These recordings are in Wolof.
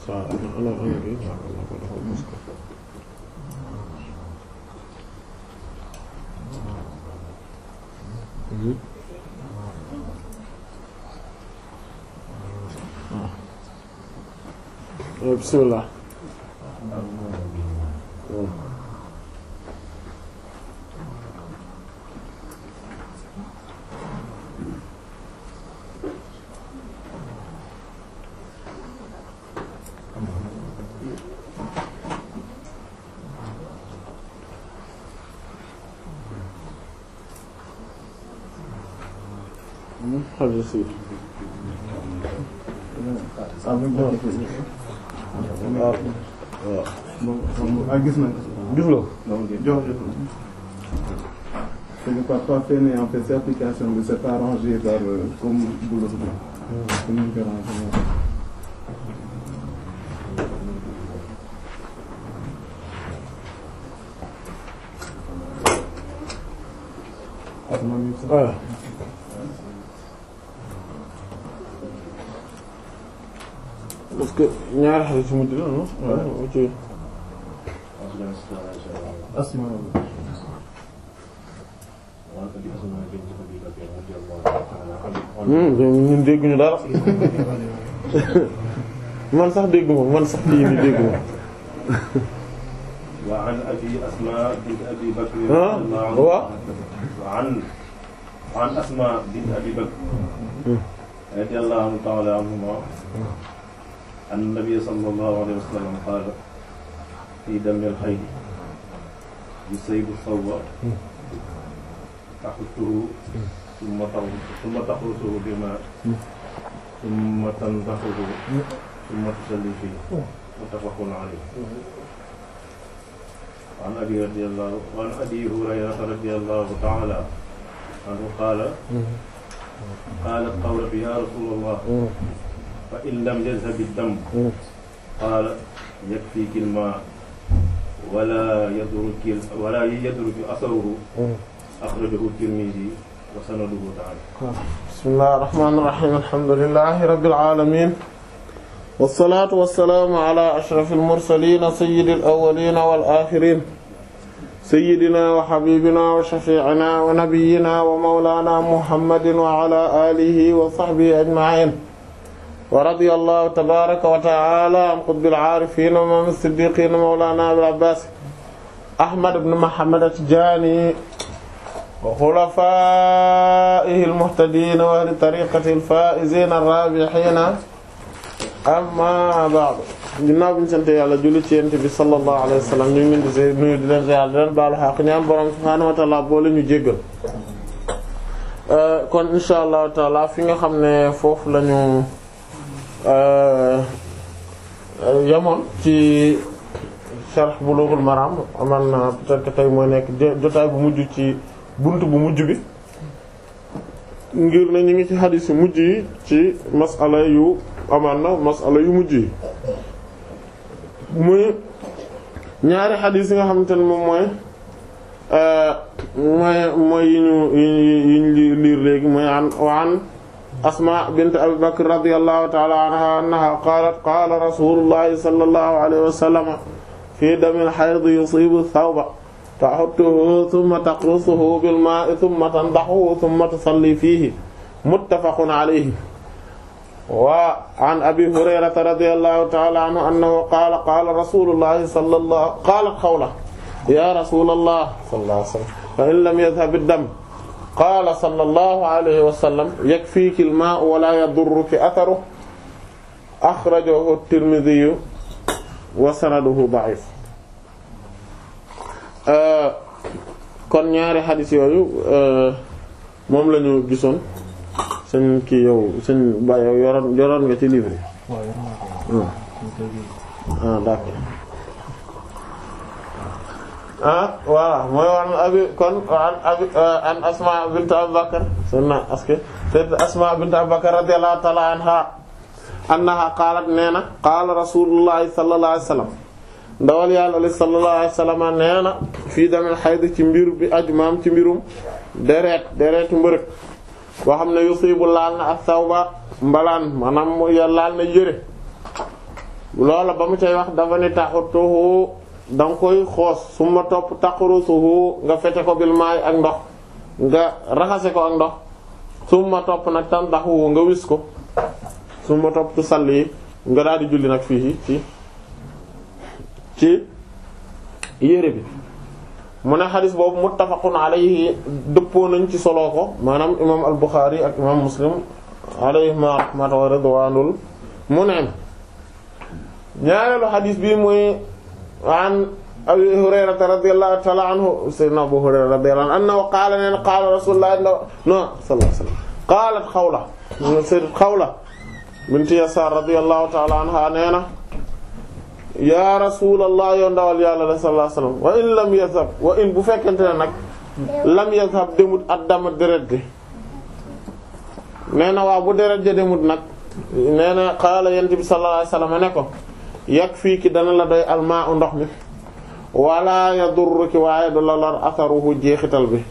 waaw ana ana gi waaw ko dafa mos ko waaw bismillah xajal si waaw ah gis nañ gis nga jox jox c'est le papa fait ne en fait cette application bi c'est pas rangé par euh, comme boulot bi comme ni ñu ko rangé waaw parce que ñaari xale ci mujj la non waaw ci asma ñun dégguñu dara man sax dégguma man sax kii ni dégguma وعن أبي أسماء بنت أبي بكر ها؟ رضي الله هو؟ عنها وعن وعن أسماء بنت أبي بكر رضي الله تعالى عنهما أن النبي صلى الله عليه وسلم قال في دم الحيض يصيب الثوب تحته ثم تغ- ثم تخرسه بماء ثم تنضحه ثم تصلي فيه متفق عليه وعن أبي رضي الله وعن أبي هريرة رضي الله تعالى عنه قال قالت قولة يا رسول الله فإن لم يذهب الدم قال يكفيك الماء ولا يدرك ولا يدرك أثره أخرجه الترمذي وسنده تعالى bismillahir rahmanir rahim alhamdulillahi rabbil alamin wassalatu wassalamu ala ashrafil mursalin sayyidil awwalin wal akhirin sayyidina wa habibina wa shafi'ina wa nabiyyina wa mawlana muhammadin wa ala alihi wa sahbihi ajma'in wa radiyallahu tabaraka wa ta'ala an qutbil arifin wa imam as-siddiqin mawlana abil abbas ahmad ibn muhammad at-tijani وخلفائه المهتدين وأهل طريقته الفائزين الرابحين أما بعد ginnaaw bi ñu sant yàlla julli ci yent bi sallallahu alayhi wa sallam ñu ngi leen di se nuyu di leen ziar di leen baalu xaq ñaan borom subhaanahu wa ta'ala boole ñu jéggal kon insha allahu taala fi nga xam ne foofu lañu yamoon ci sharh Bulughul Maram aman na peut-être que tey mooy nekk jotaay bu mujj ci bunt bu mujj bi ngir ne ñu ngi ci xadiis yu mujj yi ci masala yu amaan na masala yu mujj yi muy ñaari xadiis yi nga xamante ne moom mooy mooy mooy yi ñu yi ñu liir léegi mooy an waan asma bint abi bakr radiyallahu ta'ala anha annaha qaalat qaala rasulullahi sallallahu alayhi wa sallam fi damil hayd yusibu thawba taxuttuhu thumma taqrusuhu bil maa'i thumma tandaxuhu thumma tusalli fiihi muttafaqun alayhi wa an abi hurayrata radiyallahu ta'ala anhu annahu qaala qaala rasulullahi sallallahu qaalat xawla ya rasulallah sallallahu alayhi wa sallam fa in lam yadhhab ad-dam qaala sallallahu alayhi wa sallam yakfiiki al-maa'u wa laa yadurruki atharuhu akhrajahu at-Tirmidhi wa sanaduhu da'if kon ñaari xadis yooyu moom la ñu gisoon sëñ kii yow sëñ Ba yow yoroon yoroon nga ci livre yi. ah d'accord ah voilà mooy wan abi kon an abi an Asma bint Abu Bakr sunna aske sayyid Asma bint Abu Bakr radiyallahu ta'ala anha annaha qaalat nee na qaala rasulullahi sallallahu alayhi wasallam ndawal yàlla li sallallahu alayhi wasallam nee na fii damel xayd ci mbir bi aju maam ci mbirum deret deretu mbërëg boo xam ne yusibu laal na ak sawba mbalaan maanaam ya laal na yëre loola ba mu cay wax dafa ni taxutuhu da nga koy xoos su ma topp taqrusuhu nga fete ko bil maay ak ndox nga raxase ko ak ndox su ma topp nag tandaxu nga wis ko su ma topp tu sall yi nga daal di julli nag fii ci ci yére bi mu ne xadis boobu muttafaqun alayhi dëppoo nañ ci soloo ko maanaam imam al-Bukhari ak imam Muslim alayhima rahmatu wa ridwanul mun'im ñaareelu xadis bi muy an Abi Hurayrata radiyallahu ta'ala anhu sayyidina Abu Hurayra radiyallahu anhu annahu qaala neen qaala rasulullah no sallallahu alayhi wasallam qaalat Xawla sayyidat Xawla bint Yasaar radiyallahu ta'ala anha nee na yaa rasulallah yow ndawal yàlla la sallallahu alayhi wasallam wa in lam yazhab wa in bu fekkente ne nag lam yazhab demut addama deret bi nee na waaw bu deret ja demut nag nee na qaala yent bi sallallahu alayhi wasallam ne ko yakfiiki dana la doy almaa u ndox mi wala yadurruki waaye du la lor atharuhu jeexital bi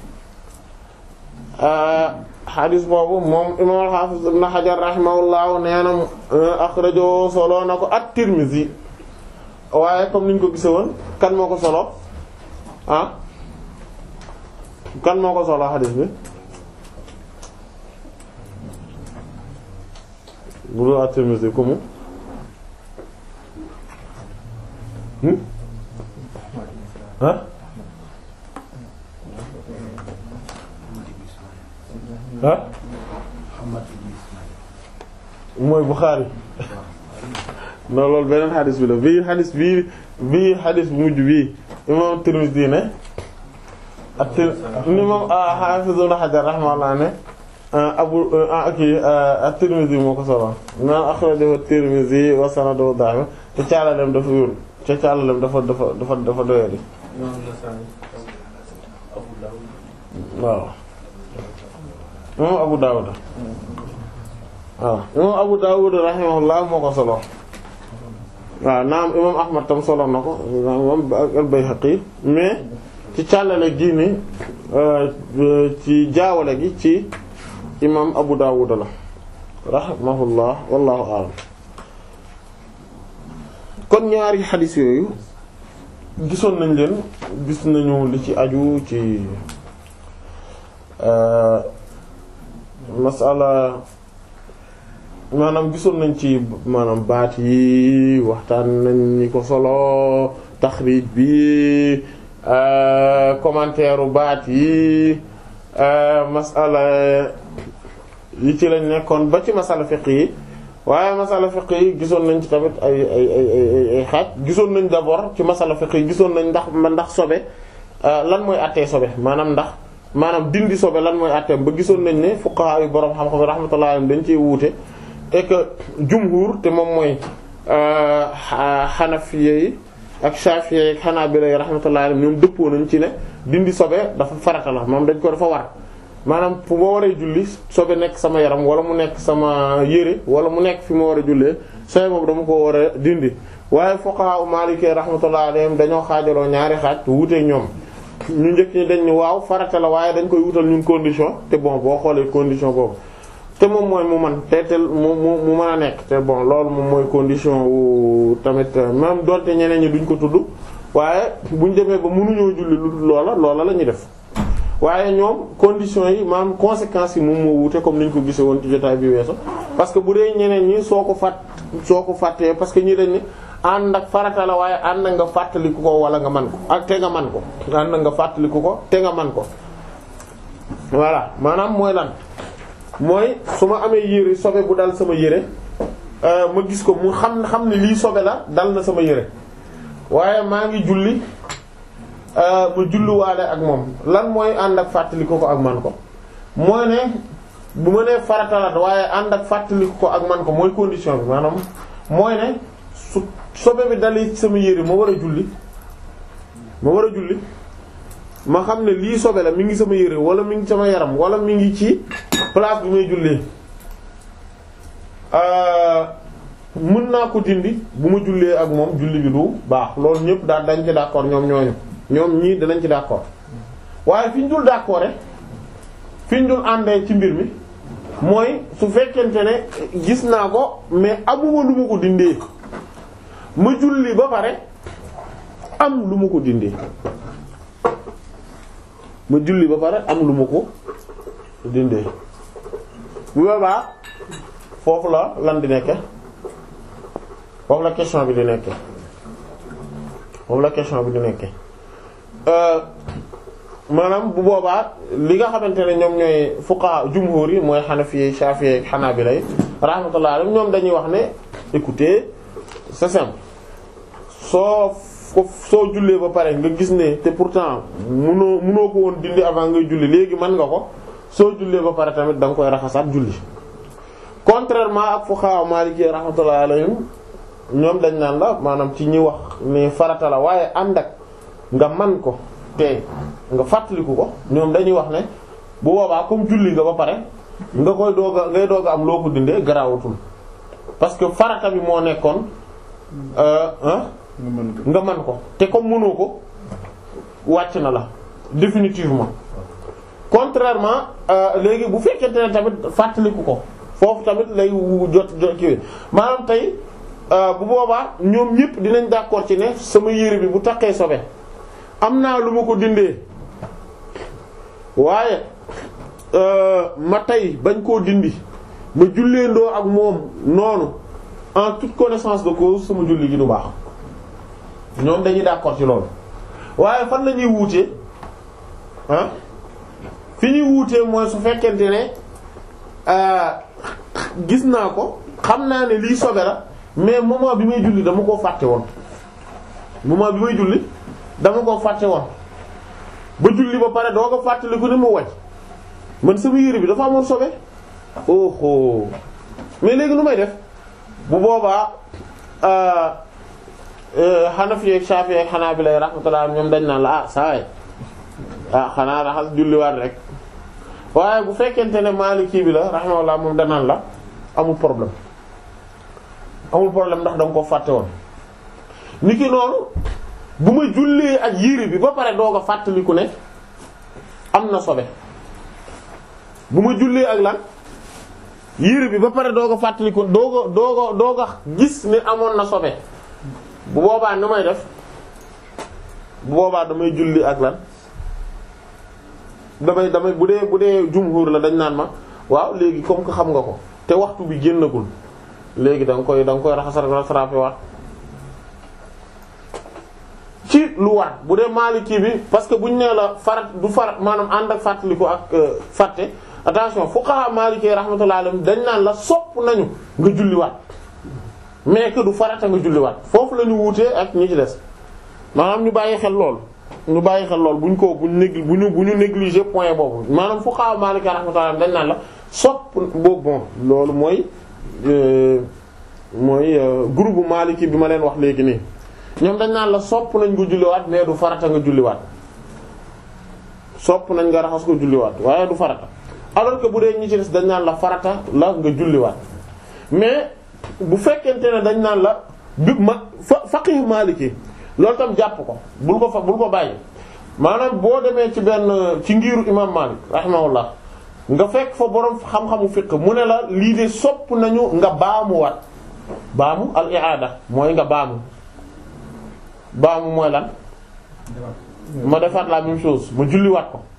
xadis boobu moom imam al-Hafiz ibn Hajar rahimahullahu nee na akhrajo solo na ko at-Tirmidhi waaye comme niñ ko gise woon kan moo ko solo ah kan moo ko solo xadis bi bu dul at-Tirmidhi ku mu ah ah mooy Bukhari non loolu beneen xadis bi la bii xadis bii bii xadis bu mujj bii imam Tirmidhi ne ak ni moom Hafiz Ibn Hajar rahimahullah ne abu aki at-Tirmidhi moo ko solo naan akhrajahu at-Tirmidhi wa sanaduhu da'if te caalalem dafa wér te caalalem dafa dafa dafa dafa doyadi waaw imam Abu Dawud waaw imam Abu Dawud rahimahullah moo ko solo waaw naam imam Ahmad tam solo na ko imam al-Bayhaqi mais ci càllale gi ni ci jaawale gi ci imam Abu Dawud la rahimahullah wallahu a'lam kon ñaari xadis yooyu gisoon nañ leen gis nañu li ci aju ci masala maanaam gisoon nañ ci maanaam baat yi waxtaan nañ ñi ko solo taxrij bi commentaire u baat yi masala yi ci lañ nekkoon ba ci masala fiqh yi waaye masala fiqh yi gisoon nañ ci tamit ay ay ay ay ay xaaj gisoon nañ d'abord ci masala fiqh yi gisoon nañ ndax ndax sobe lan mooy àttee sobe maanaam ndax maanaam dindi sobe lan mooy àtteem ba gisoon nañ ne fuqaha yu boroom xam-xam rahmatullahi alayhim dañ ciy wuute et que jumhur te moom mooy xanafiye yi ak shafiye yi ak xanaabila yi rahmatullahi alayhim ñoom dëppoo nañ ci ne dindi sobe dafa farata la moom dañ ko dafa war maanaam fu ma waree julli sobe nekk sama yaram wala mu nekk sama yére wala mu nekk fi ma war a jullee sobe boobu dama ko war a dindi waaye fuqaha u maliki rahmatullahi alayhim dañoo xaajaloo ñaari xaaj wuute ñoom ñu njëkk ñi dañ ni waaw farata la waaye dañ koy wutal ñun condition te bon boo xoolee condition boobu te moom mooy mu man te te mu mu mu mën a nekk te bon loolu moom mooy condition wu tamit même donte ñeneen ñi duñ ko tudd waaye buñ demee ba mënuñoo julli lu loola loola la ñuy def waaye ñoom conditions yi maanaam conséquences yi moom moo wuute comme niñ ko gisee woon ci jotaay bi weesu parce que bu dee ñeneen ñi soo ko fàtt soo ko fàttee parce que ñi dañ ni ànd ak farata la waaye ànd nga fàttaliku ko wala nga man ko ak te nga man ko ànd nga fàttaliku ko te nga man ko voilà maanaam mooy lan mooy su ma amee yére sobe bu dal sama yére ma gis ko mu xam xam ne lii sobe la dal na sama yére waaye maa ngi julli ma julliwaale ak moom lan mooy ànd ak fàttaliku ko ak man ko mooy ne bu ma nee farata la waaye ànd ak fàttaliku ko ak man ko mooy condition bi maanaam mooy ne su sobe bi dalee ci sama yére ma war a julli ma war a julli ma xam ne lii sobe la mi ngi sama yére wala mi ngi sama yaram wala mi ngi ci place bi may jullee mën naa ko dindi bu ma jullee ak moom julli bi du baax loolu ñëpp daal dañ ci d'accord ñoom ñooñu ñoom ñii danañ ci d'accord waaye fi ñu dul d'accord rek fi ñu dul àndee ci mbir mi mooy su fekkente ne gis naa ko mais amuma lu ma ko dindee ma julli ba pare am lu ma ko dindee ma julli ba pare am lu ma ko dindee bu boobaa foofu la lan di nekke foofu la question bi di nekke foofu la question bi di nekke maanaam bu boobaa li nga xamante ne ñoom ñooy fuqaha jumhur yi mooy Hanafi Shafi'i Hanabila rahmatullah alayhim ñoom dañuy wax ne écoutez c'est simple soo ko soo jullee ba pare nga gis ne te pourtant munoo munoo ko woon dindi avant ngay julli léegi mën nga ko soo jullee ba pare tamit da nga koy raxasaat julli contrairement ak fuqaha Maliki rahmatullah alayhim ñoom dañ naan la maanaam ci ñi wax ne farata la waaye ànd ak nga man ko te nga fàttaliku ko ñoom dañuy wax ne bu boobaa comme julli nga ba pare nga koy doog a ngay doog a am loo ko dindee garaawatul parce que farata bi moo nekkoon nga mën ko nga man ko te comme mënoo ko wàcc na la définitivement contrairement léegi bu fekkente ne tamit fàttaliku ko foofu tamit lay wu jot jot ki maanaam tey bu boobaa ñoom ñëpp dinañ d'accord ci ne sama yére bi bu taqee sobe am naa lu ma ko dindee waaye ma tey bañ koo dindi ma julleendoo ak moom noonu en toute connaissance de cause sama julli gi du baax ñoom dañuy d'accord ci loolu waaye fan la ñuy wuutee ah fi ñuy wuutee mooy su fekkente ne gis naa ko xam naa ne lii sobe la mais moment bi may julli dama koo fàtte woon moment bi may julli dama koo fàtte woon ba julli ba pare doo ko fàttaliku ni mu wàcc man sama yére bi dafa amoon sobe oh mais léegi nu may def bu boobaa Hanafi ak Shafi ak Hanabila rahmatullah ñoom dañ naan la ah saa yi ah xanaa raxas julliwaat rek waaye bu fekkente ne Maliki bi la rahmatullah moom danaan la amul problème amul problème ndax da nga ko fàtte woon. niki noonu bu ma jullee ak yére bi ba pare doog a fàttaliku ne am na sobe bu ma jullee ak lan yére bi ba pare doog a fàttaliku doog a doog a doog a gis ne amoon na sobe bu boobaa nu may def bu boobaa damay julli ak lan damay damay bu dee bu dee jumhur la dañ naan ma waaw léegi comme que xam nga ko te waxtu bi génnagul léegi da nga koy da nga koy raxas rattrapé waat ci lu war bu dee Maliki bi parce que buñ nee la farat du farat maanaam ànd ak fàttaliku ak fàtte attention fuqaha Maliki rahmatullahi alayhim dañ naan la sopp nañu nga julliwaat mais que du farata nga julliwaat foofu la ñu wuutee ak ñi ci des maanaam ñu bàyyi xel lool ñu bàyyi xel lool buñ ko buñ négli bu ñu bu ñu négliger point boobu maanaam fuqaha Maliki rahmatullahi alayhim dañ naan la sopp boobu bon loolu mooy mooy groupe Maliki bi ma leen wax léegi nii ñoom dañ naan la sopp nañ nga julliwaat mais du farata nga julliwaat sopp nañ nga raxas ko julliwaat waaye du farata alors que bu dee ñi ci des dañ naan la farata la nga julliwaat mais bu fekkente ne dañ naan la bi ma fa faqih maliki loolu tam jàpp ko bul ko fa bul ko bàyyi maanaam boo demee ci benn ci ngiiru imam Malik rahimahullah nga fekk fa borom xam-xamu fiqh mu ne la lii de sopp nañu nga baamuwaat baamu al i'ada mooy nga baamu baamu mooy lan ma defaat la même chose ma julliwaat ko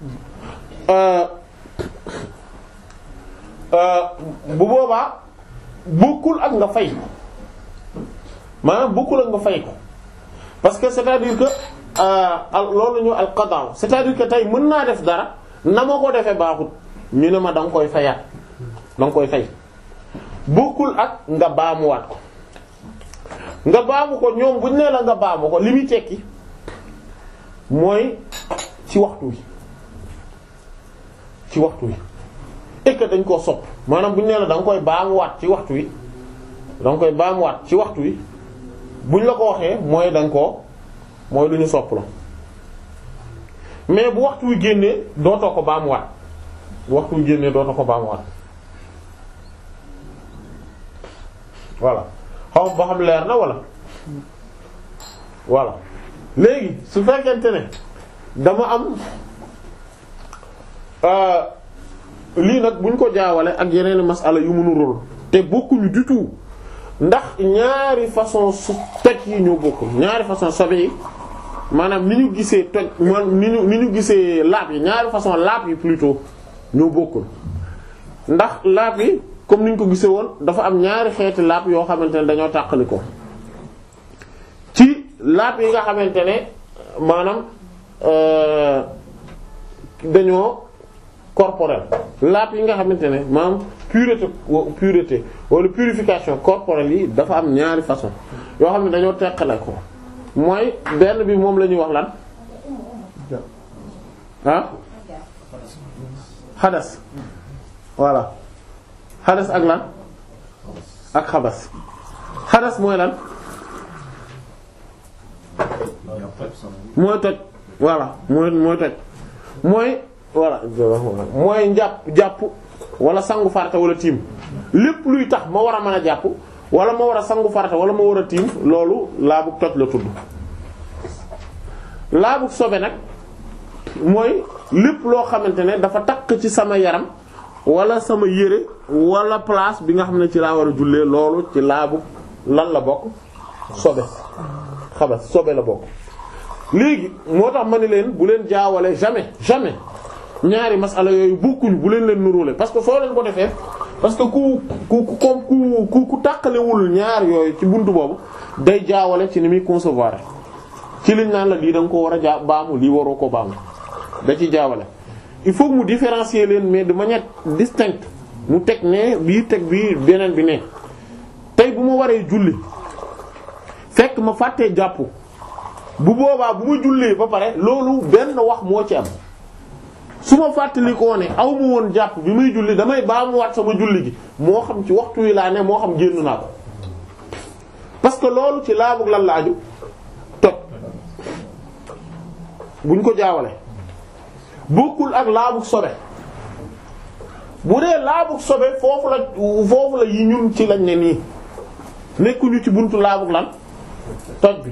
bu boobaa bokkul ak nga fay maanaam bokkul ak nga fay ko parce que c'est-à-dire que loolu ñu al qada c'est-à-dire que tey mën naa def dara na ma ko defee baaxut ñu ne ma da nga koy fayaat da nga koy fay bokkul ak nga baamuwaat ko nga baamu ko ñoom buñ nee la nga baamu ko li muy tekki mooy ci waxtu wi ci waxtu wi et que dañ koo sopp maanaam buñ nee la da nga koy baamuwaat ci waxtu wi da nga koy baamuwaat ci waxtu wi buñ la ko waxee mooy da nga koo mooy lu ñu sopp la mais bu waxtu wi génnee dootoo ko baamuwaat bu waxtu wi génnee dootoo ko baamuwaat voilà xaw ba xam leer na wala voilà léegi su fekkente ne dama am lii nag buñ ko jaawale ak yeneen masala yu mënu rôl te bokkuñu du tout ndax ñaari façon su toj yi ñoo bokkul ñaari façon sobe yi maanaam ni ñu gisee toj man ni ñu ni ñu gisee laab yi ñaari façon laab yi plutôt ñoo bokkul ndax laab yi comme ni ñu ko gisee woon dafa am ñaari xeeti laab yoo xamante ne dañoo tàqali ko ci laab yi nga xamante ne maanaam euh, dañoo corporel laab yi nga xamante ne maanaam pureté pureté wala purification corporelle yi dafa am ñaari façon yoo xam ne dañoo teqale ko mooy benn bi moom la ñuy wax lan ah xadas voilà xadas ak lan ak xabas xadas mooy lan mooy toj voilà mooy mooy toj mooy voilà mooy njàpp jàpp wala sangu farata wala tiim lépp luy tax ma war a mën a jàpp wala ma war a sangu farata wala ma war a tiim loolu laabug toj la tudd laabug sobe nag mooy lépp loo xamante ne dafa takk ci sama yaram wala sama yére wala place bi nga xam ne ci laa war a jullee loolu ci laabug lan la bokk sobe xabas sobe la bokk léegi moo tax ma ne leen bu leen jaawale jamais jamais ñaari masala yooyu bokkuñu bu leen leen nuróole parce que soo leen ko defee parce que ku ku ku comme ku ku ku tàqalewul ñaar yooyu ci buntu boobu day jaawale ci ni muy concevoir ci liñ naan la lii da nga ko war a jaa baamu lii waroo ko baamu da ci jaawale il faut que mu différencier leen mais de manière distincte mu teg ne bii teg bii beneen bi ne tey bu ma waree julli fekk ma fàttee jàpp bu boobaa bu ma jullee ba pare loolu benn wax moo ci am su ma fàttali koo ne aw ma woon jàpp bi muy julli damay baamuwaat sama julli gi moo xam ci waxtu wi laa ne moo xam génn naa ko parce que loolu ci laabug lan la aju toj buñ ko jaawale bokkul ak laabug sobe bu dee laabug sobe foofu la foofu la yi ñun ci lañ ne nii nekkuñu ci buntu laabug lan toj bi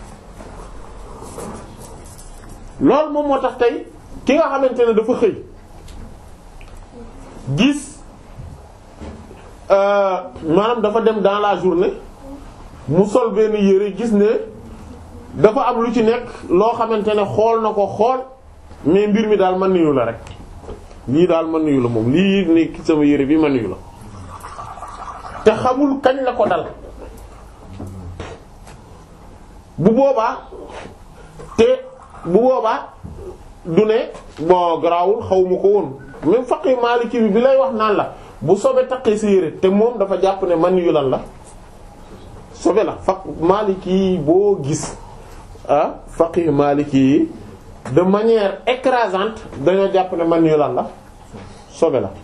loolu moom moo tax tey ki nga xamante ne dafa xëy gis maanaam dafa dem dans la journée mu sol benn yére gis ne dafa am lu ci nekk loo xamante ne xool na ko xool mais mbir mi daal man niyu la rek lii daal man niyu la moom lii nekk sama yére bi man niyu la te xamul kañ la ko dal bu boobaa te bu boobaa du ne bon garaawul xaw ma ko woon même faqi maliki bi bi lay wax naan la bu sobe taqee sa yére te moom dafa jàpp ne man yu lan la sobe la faq maliki boo gis ah faqi maliki yi de manière écrasante dañoo jàpp ne man yu lan la sobe la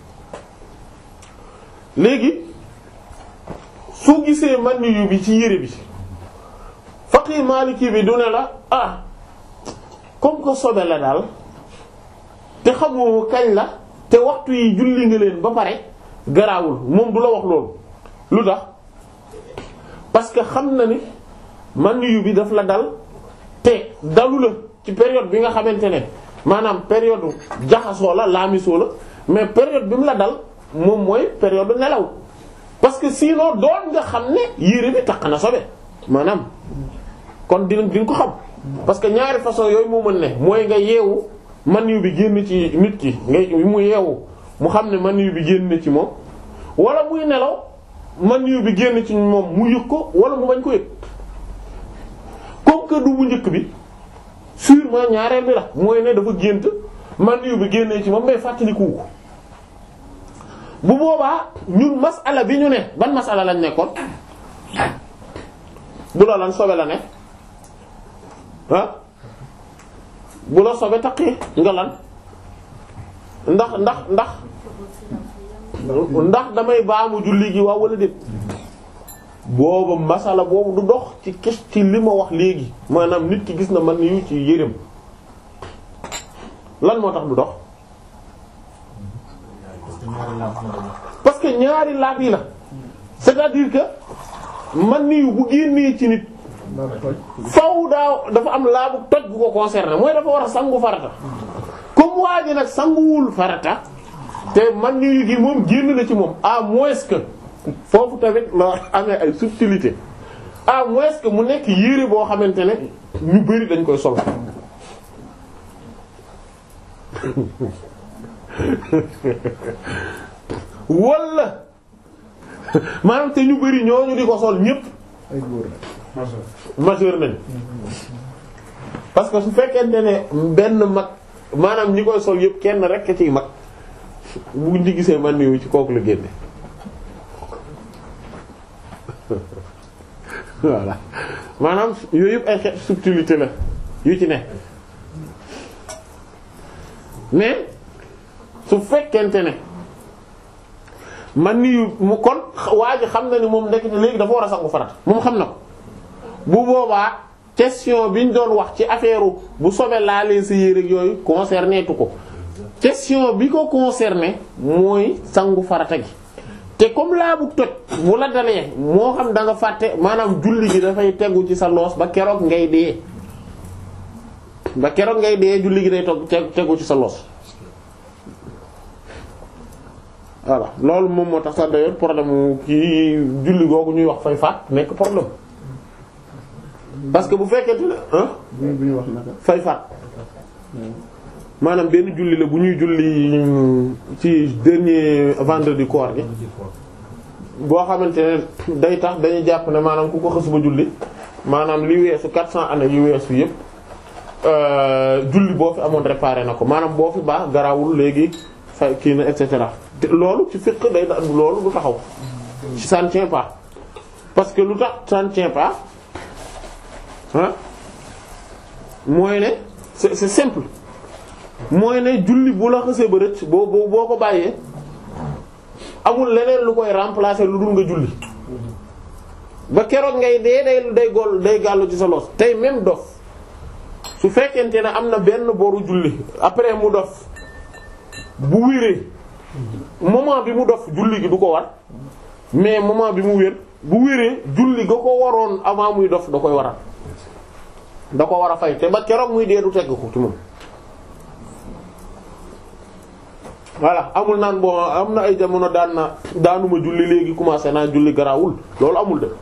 léegi su gisee man yu bi ci yére bi faqi maliki bi du ne la ah comme que sobe la daal te xamoo kañ la te waxtu yi julli nga leen ba pare garaawul moom du la wax loolu lu tax parce que xam na ni man yu bi daf la dal te dalu la ci période bi nga xamante ne maanaam période jaxasoo la laamisoo la mais période bi mu la dal moom mooy période nelaw parce que sinon doon nga xam ne yére bi takk na sobe maanaam kon dina dina ko xam parce que ñaari façon yooyu moo mën ne mooy nga yeewu man yu bi génn ci nit ki nga mu yeewu mu xam ne man yu bi génn ci moom wala muy nelaw man yu bi génn ci moom mu yëg ko wala mu bañ ko yëg comme que du bu njëkk bi sûrement ñaareel bi la mooy ne dafa gént man yu bi génnee ci moom mais fàttaliku ko bu boobaa ñun masala bi ñu ne ban masala lañ nekkoon bu la lan sobe la ne ah bu la sobe taqee nga lan ndax ndax ndax ndax damay baamu julli gi waaw wala déet booba masala boobu du dox ci kes ci li ma wax léegi maanaam nit ki gis na man yu ci yërëm lan moo tax du dox parce que ñaari laab yi la c'est-à-dire que man niyu bu génnee ci nit faw daaw dafa am laabu toj bu ko concerné mooy dafa war a sangu farata comme waa ji nag sanguwul farata te man niyu gi moom génn na ci moom à moins que foofu tamit la amee ay subtilité à moins que mu nekk yére boo xamante ne ñu bari dañ koy sol walla maanaam te ñu bari ñooñu di ko sol ñépp ay góor majeur nañ parce que su fekkente ne benn mag maanaam ñi koy sol yépp kenn rekk ciy mag bu ñu gisee man niwu ci kooku la génne voilà maanaam yooyu yëpp ay xeet subtilité la yu ci ne mais su fekkente ne man niyu mu kon waa ji xam na ni moom nekk léegi dafa war a sangu farat moom xam na ko bu boobaa question bi ñu doon wax ci affaire bu sobe laalee sa yére yooyu concerné tu ko question bi ko concerné mooy sangu farata gi te comme laa bu toj bu la dalee moo xam da nga fàtte maanaam julli gi dafay tegu ci sa loos ba keroog ngay dee ba keroog ngay dee julli gi day togg tegu ci sa loos voilà loolu moom moo tax sax d'ailleurs problème kii julli googu ñuy wax fay faat nekk problème parce que bu fekkente ne ah bu ñu bu ñu wax naka. fay faat maanaam benn julli la bu ñuy julli ci dernier vendredi koor gi boo xamante ne day tax dañuy jàpp ne maanaam ku ko xës ba julli maanaam li weesu 400 années yu weesu yépp julli boo fi amoon réparé na ko maanaam boo fi baax garawul léegi fay kii na et cetera te loolu ci fiqh day da loolu du taxaw ci ça ne tient pas parce que lu tax ça ne tient pas ah mooy ne c'est c'est simple mooy ne julli bu la xësee ba rëcc boo boo boo ko bàyyee amul leneen lu koy remplacer lu dul nga julli ba keroog ngay dee day day gol day gàllu ci sa loos tey même dof su fekkente ne am na benn boru julli après mu dof bu wéree moment bi mu dof julli gi du ko war mais moment bi mu wér bu wéree julli ga ko waroon avant muy dof da koy waral da ko war a fay te ba keroog muy dee du tegg ko ci moom voilà amul naan bon am na ay jamono daan na daanuma julli léegi commencé naa julli garaawul loolu amul de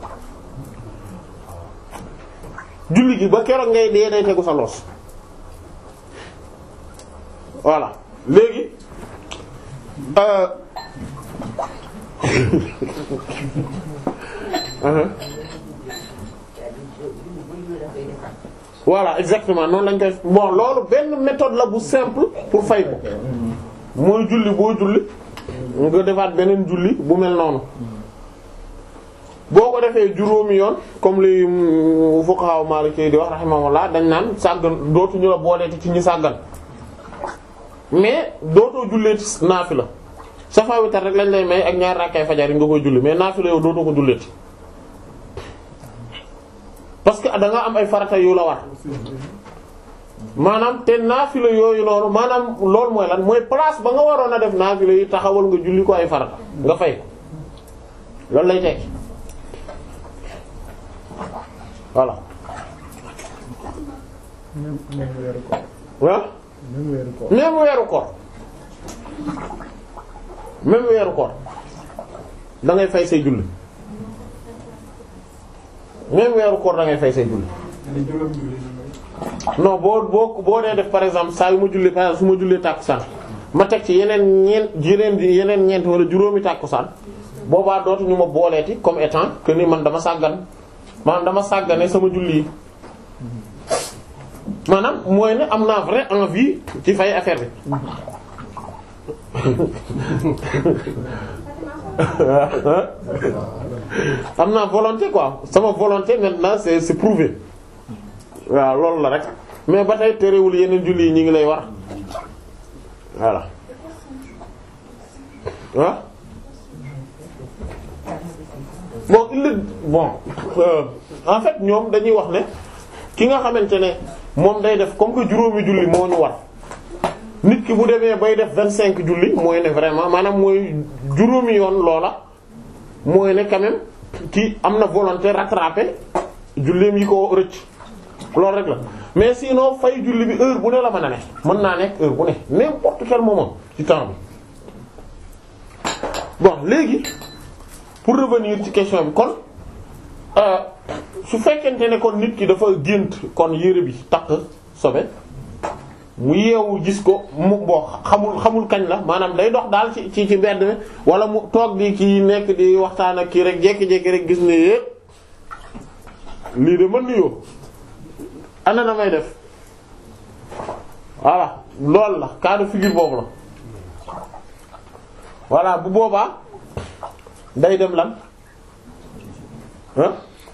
julli gi ba keroog ngay dee day tegu sa loos voilà léegi euh uh-huh. voilà exactement noonu lañ koy bon loolu benn méthode la bu simple pour fay ko mooy julli boo julli nga defaat beneen julli bu mel noonu boo ko defee juróomi yoon comme li fuqaha Maliki di wax rahimahullah dañ naan sàggan dootuñu la booleeti ci ñi sàggan mais dootoo julleeti naafila safa witar rek lañ lay may ak ñaar rakkay fajar yi nga koy julli mais naafila yow dootoo ko julleeti parce que da nga am ay farata yu la war maanaam te naafila yooyu noonu maanaam loolu mooy lan mooy place ba nga waroon a def naafila yi taxawal nga julli ko ay farata nga fay ko loolu lay tekki voilà même même weeru koor. ah même weeru koor. même weeru koor même weeru koor da ngay fay say julli même weeru koor da ngay fay say julli non boo boo boo dee def par exemple saa yu ma julli par exemple su ma jullee tàkkusaan ma teg ci yeneen ñeent yeneen yeneen ñeent wala juróomi tàkkusaan boobaa dootuñu ma booleeti comme étant que ni man dama sàggan maanaam dama sàggane sama julli yi maanaam mooy ne am naa vrai envie ci fay affaire bi am naa volonté quoi sama volonté maintenant c'est c'est prouvé waaw loolu la rek mais ba tey terewul yeneen julli yi ñu ngi lay war voilà ah bon il est bon euh, en fait ñoom dañuy wax ne ki nga xamante ne moom day def comme que juróomi julli moo ñu war nit ki bu demee bay def vingt cinq julli mooy ne vraiment maanaam mooy juróomi yoon loola mooy ne quand même ki am na volonté rattraper julleem yi ko rëcc loolu rek la mais sinon fay julli bi heure bu ne la mën a ne mën naa nekk heure bu ne n'importe quel moment ci temps bi bon léegi pour revenir ci question bi kon euh, su fekkente ne kon nit ki dafa gént kon yére bi takk sobe mu yeewu gis ko mu boo xamul xamul kañ la maanaam day dox daal ci ci ci mbedd mi wala mu toog di kii nekk di waxtaan ak kii rek jékki-jékki rek gis ne yépp lii de mën nuyoo ana na may def voilà loolu la cas de figure boobu la voilà bu boobaa day dem lan ah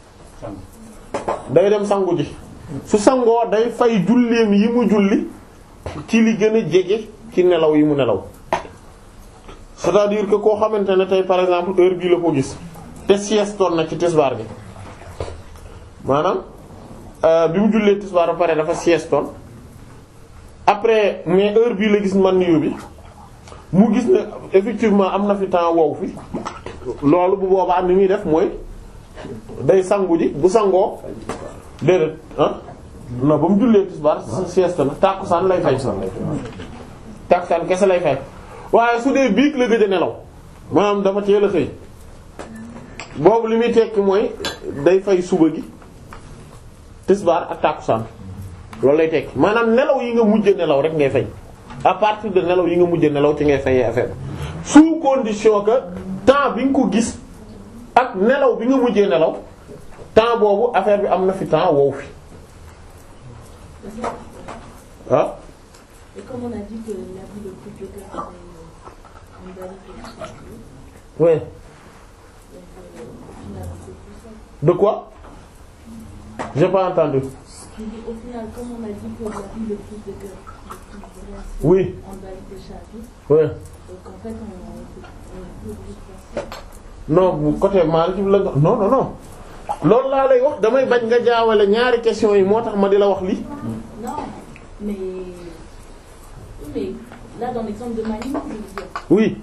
day dem sangu ji su sangoo day fay julleem yi mu julli ci li gën a jege ci nelaw yi mu nelaw c'est-à-dire que koo xamante ne tey par exemple heure bii la ko gis te siestoon na ci tisbaar bi maanaam euh, bi mu jullee tisbaar ba pare dafa siestoon après mais heure bii la gis man niyu bi mu gis ne effectivement am na fi temps wow fi loolu bu boobaa ni muy def mooy day sangu ji bu sangoo déedéet ah non ba mu jullee tisbaar sieste na tàkkusaan lay fay tàkkusaan kese lay fay waaye su dee biig la gëj a nelaw maanaam dafa teel a xëy boobu li muy tekki mooy day fay suba gi tisbaar ak tàkkusaan loolu lay tekki maanaam nelaw yi nga mujj nelaw rek ngay fay à partir de nelaw yi nga mujj nelaw ci ngay fayee affaire sous condition que temps bi nga ko gis ak nelaw bi nga mujjee nelaw temps boobu affaire bi am na fi temps wow fi ah Et comme on a dit que l'habit le plus de cœur, c'est une valide de sécurité, ouais donc euh, au final, c'est plus ça. de quoi j'ai pas entendu Je dis, au final, comme on a dit que l'habit le plus de cœur, le plus vrai, c'est Oui. en valide de chapitre, ouais donc en fait, on on est plus obligé de faire ça. non bu côté Maalik la nga non non non loolu laa lay wax damay bañ nga jaawale ñaari question yi moo tax ma di la wax lii Non, mais. Oui, mais là, dans l'exemple de Malibu, je veux dire. oui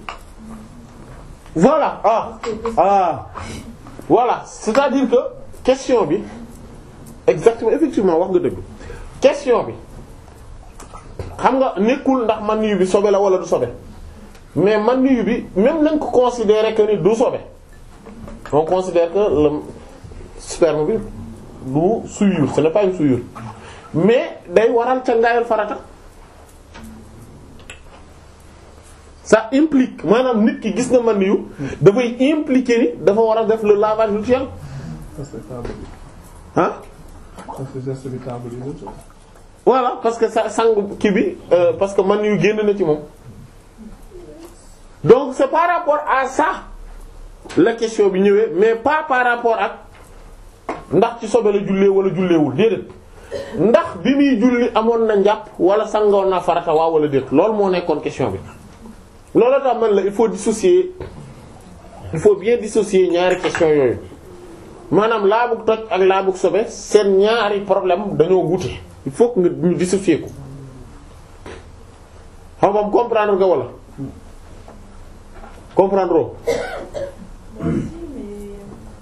voilà ah Parce que- ah voilà c'est-à-dire que question bi exactement effectivement wax nga dëgg question bi xam nga nekkul ndax man yu bi sobe la wala du sobe mais man yu bi même nañ ko considérer que ni du sobe on considère que le sperme bi du souillure ce n'est pas une souillure mais day waral ca ngaayal farata ça implique maanaam nit ki gis na man yu dafay impliquer ni dafa war a def le lavage rituel Ça c'est table. ah Ça c'est geste bi table yi la. voilà parce que sa sangu kii bi euh, parce que man yu génn na ci moom donc c'est par rapport à ça la question bi ñëwee mais pas par rapport ak ndax ci sobe la jullee wala julleewul déedéet ndax bi muy julli amoon na njàpp wala sangoon na farata waaw wala déet loolu moo nekkoon question bi loolu tax man la il faut dissocier il faut bien dissocier ñaari question yooyu maanaam laabug toj ak laabug sobe seen ñaari problème dañoo wute il faut que nga ñu dissocier ko xam nga comprendre nga wala comprendre oo Moi aussi, mais.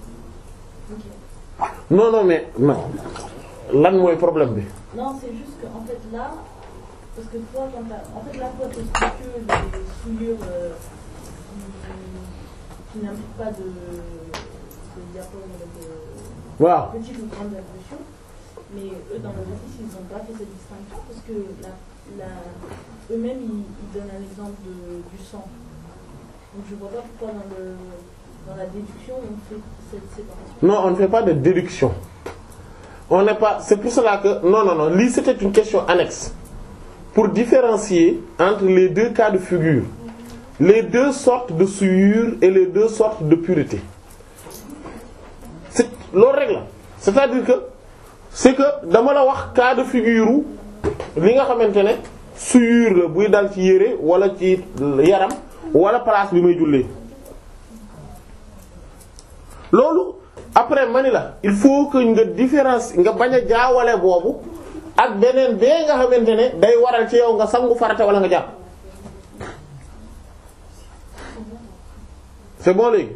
Ok. non non mais non lan mooy problème bi Non, c'est juste qu'en fait là, parce que toi, quand t'as, en fait là, toi, t'expliques que les souillures euh, qui, qui n'impliquent pas de, de diaphragme, de waaw petite ou grande ablution, mais eux, dans leur office, ils n'ont pas fait cette distinction parce que la, la, eux-mêmes, ils, ils donnent un exemple de, du sang. Donc je vois pas pourquoi dans, le, dans la déduction, on fait cette séparation. non on ne fait pas de déduction on n'est pas c'est pour cela que non non non lii c'était une question annexe pour différencier entre les deux cas de figure les deux sortes de souillure et les deux sortes de pureté c'est loolu rek la c'est-à-dire que c'est que dama la wax cas de figure u li nga xamante ne souillure la buy dal ci yére wala ci yaram wala place bi may jullee loolu après mani la il faut que nga différence nga bañ a jaawale boobu ak beneen bee nga xamante ne day waral ci yow nga sangu farata wala nga jàpp c'est bon léegi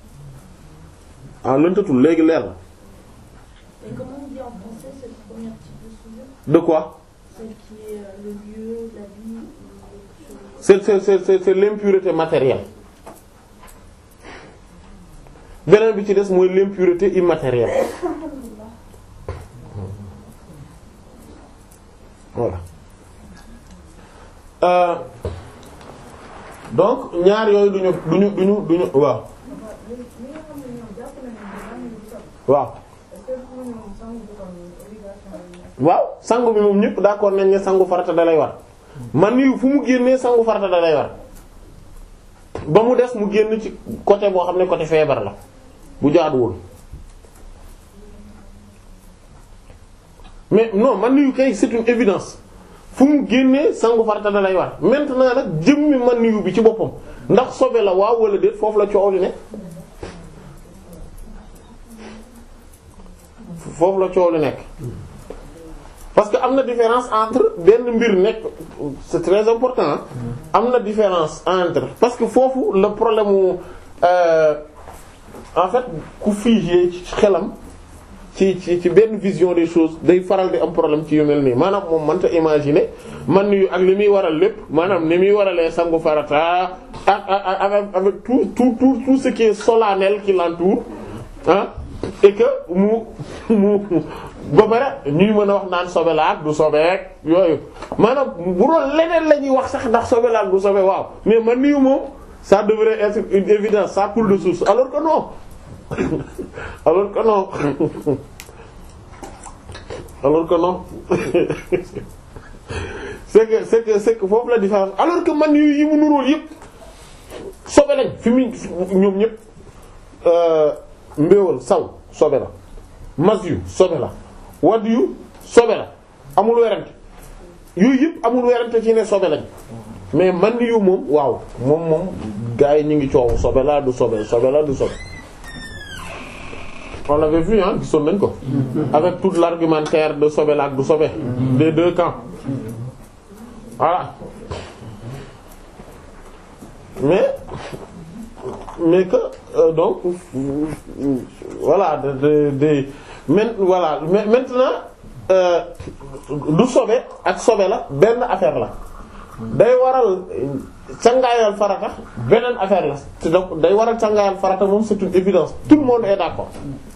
ah lëntatul léegi leer na Et comment on dit en français cette première type de souillure de quoi Celle qui est euh, le lieu, la vie, ou c'est c'est c'est c'est c'est l'impureté matérielle beneen bi ci des mooy l'impureté immatérielle voilà euh, donc ñaar yooyu duñu duñu duñu duñu waaw waaw waaw sangu bi moom ñëpp d'accord nañ ne sangu farata da lay war man yu fu mu génnee sangu farata da lay war ba mu des mu génn ci côté boo xam ne côté feebar la bu jaaduwul mais non man yu kay c'est une évidence fu mu génnee sangu farata da lay war maintenant nag jëmmi man yu bi ci boppam ndax sobe la waaw wala déet foofu la coow li ne foofu la coow li nekk parce que am na différence entre benn mbir nekk c'est très important am na différence entre parce que foofu le problème mu euh, en fait ku figé ci xelam ci ci ci benn vision des choses day faral di am problème ci yu mel nii maanaam moom mënta imaginer man yu ak li muy waral lépp maanaam ni muy waralee sangu farata ak ak avec avec tout tout tout tout ce qui est solennel qui l'entoure ah et que mu mu ba pare ñuy mën a wax naan sobe la ak du sobeek yooyu maanaam bu doon leneen la ñuy wax sax ndax sobe la ak du sobe waaw mais man nii moom ça devrait être une évidence ça coule de source alors que non alors que non alors que non c'est que c'est que c'est que foofu la différence alors que man yu yi mu nuróol yëpp sobe lañ fi mu ñoom ñëpp mbéewal saw sobe la mas yu sobe la wadd yu sobe la amul werante yooyu yëpp amul werante ci ne sobe lañ mais man yu moom waaw moom moom gars yi ñu ngi coow sobe la du sobe sobe la du sobe on l'avait vu hein gisoon nañ ko avec tout l'argumentaire de sobe la ak du sobe des deux camps voilà mais mais que euh, donc voilà de de de men voilà mais maintenant euh, du sobe ak sobe la benn affaire la day waral cangaayal farata beneen affaire la te donc day waral cangaayal farata moom c'est une évidence tout le monde est d'accord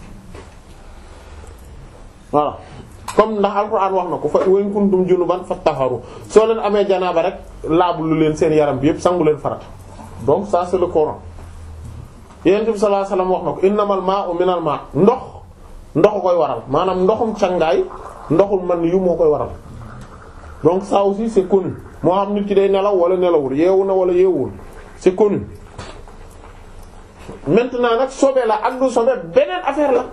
voilà comme ndax alxuraan wax na ko fa wa in kuntum junuban fattaharu soo leen amee janaaba rek laabu lu leen seen yaram bi yépp sangu leen farata donc ça c'est le Coran yonent bi sallallahu alayhi wasallam wax na ko innamal ma'u minal ma' ndox ndox koy waral maanaam ndoxum cangaay ndoxul man yu moo koy waral donc ça aussi c'est connu moo xam nit ki day nelaw wala nelawul yeewu na wala yeewul c'est connu maintenant nag sobe la ak du sobe beneen affaire la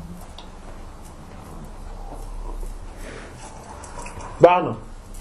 baax na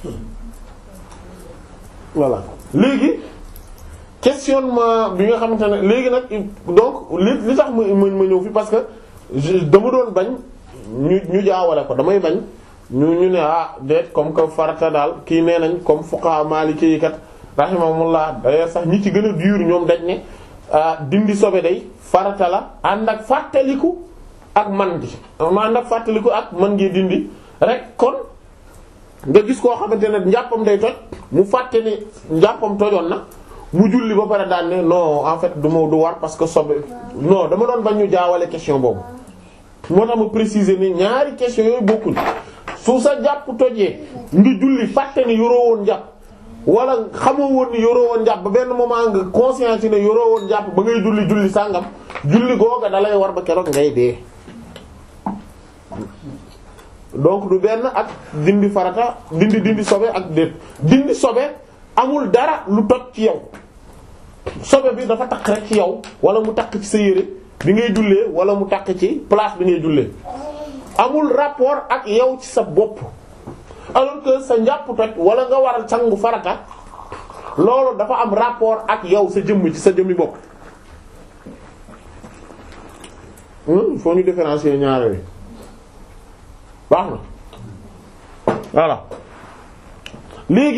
voilà léegi questionnement bi nga xamante ne léegi nag donc li li tax ma ma ñëw fi parce que dama doon bañ ñu ñu jaawale ko damay bañ ñu ñu ne ah déet comme que farata daal kii nee nañ comme fuqaha maliki yi kat rahimahumullah d'ailleurs sax ñi ci gën a dur ñoom dañ ne dindi sobe day farata la ànd ak fàttaliku ak man gi ànd ak fàttaliku ak man ngi dindi rek kon nga gis koo xamante ne njàppam day toj mu fàtte ni njàppam tojoon na mu julli ba pare daan ne non en fait du ma du war parce que sobe non dama doon bañ ñu jaawale question boobu moo tax ma préciser ni ñaari question yooyu bokkuñ su sa jàpp tojee nga julli fàtte ni yoroo woon jàpp wala xamoo woon ni yoroo woon jàpp ba benn moment nga conscience ne yoroo woon jàpp ba ngay julli julli sàngam julli googa da lay war ba keroog ngay dee donc du benn ak dindi farata dindi dindi sobe ak déet dindi sobe amul dara lu toj ci yow sobe bi dafa takk rek ci yow wala mu takk ci sa yére bi ngay jullee wala mu takk ci place bi ngay jullee amul rapport ak yow ci sa bopp alors que sa njàpp toj wala nga waral sangu farata loolu dafa am rapport ak yow sa jëmm ci sa jëmmi bopp il faut ñu différencier ñaare wi baax na voilà léegi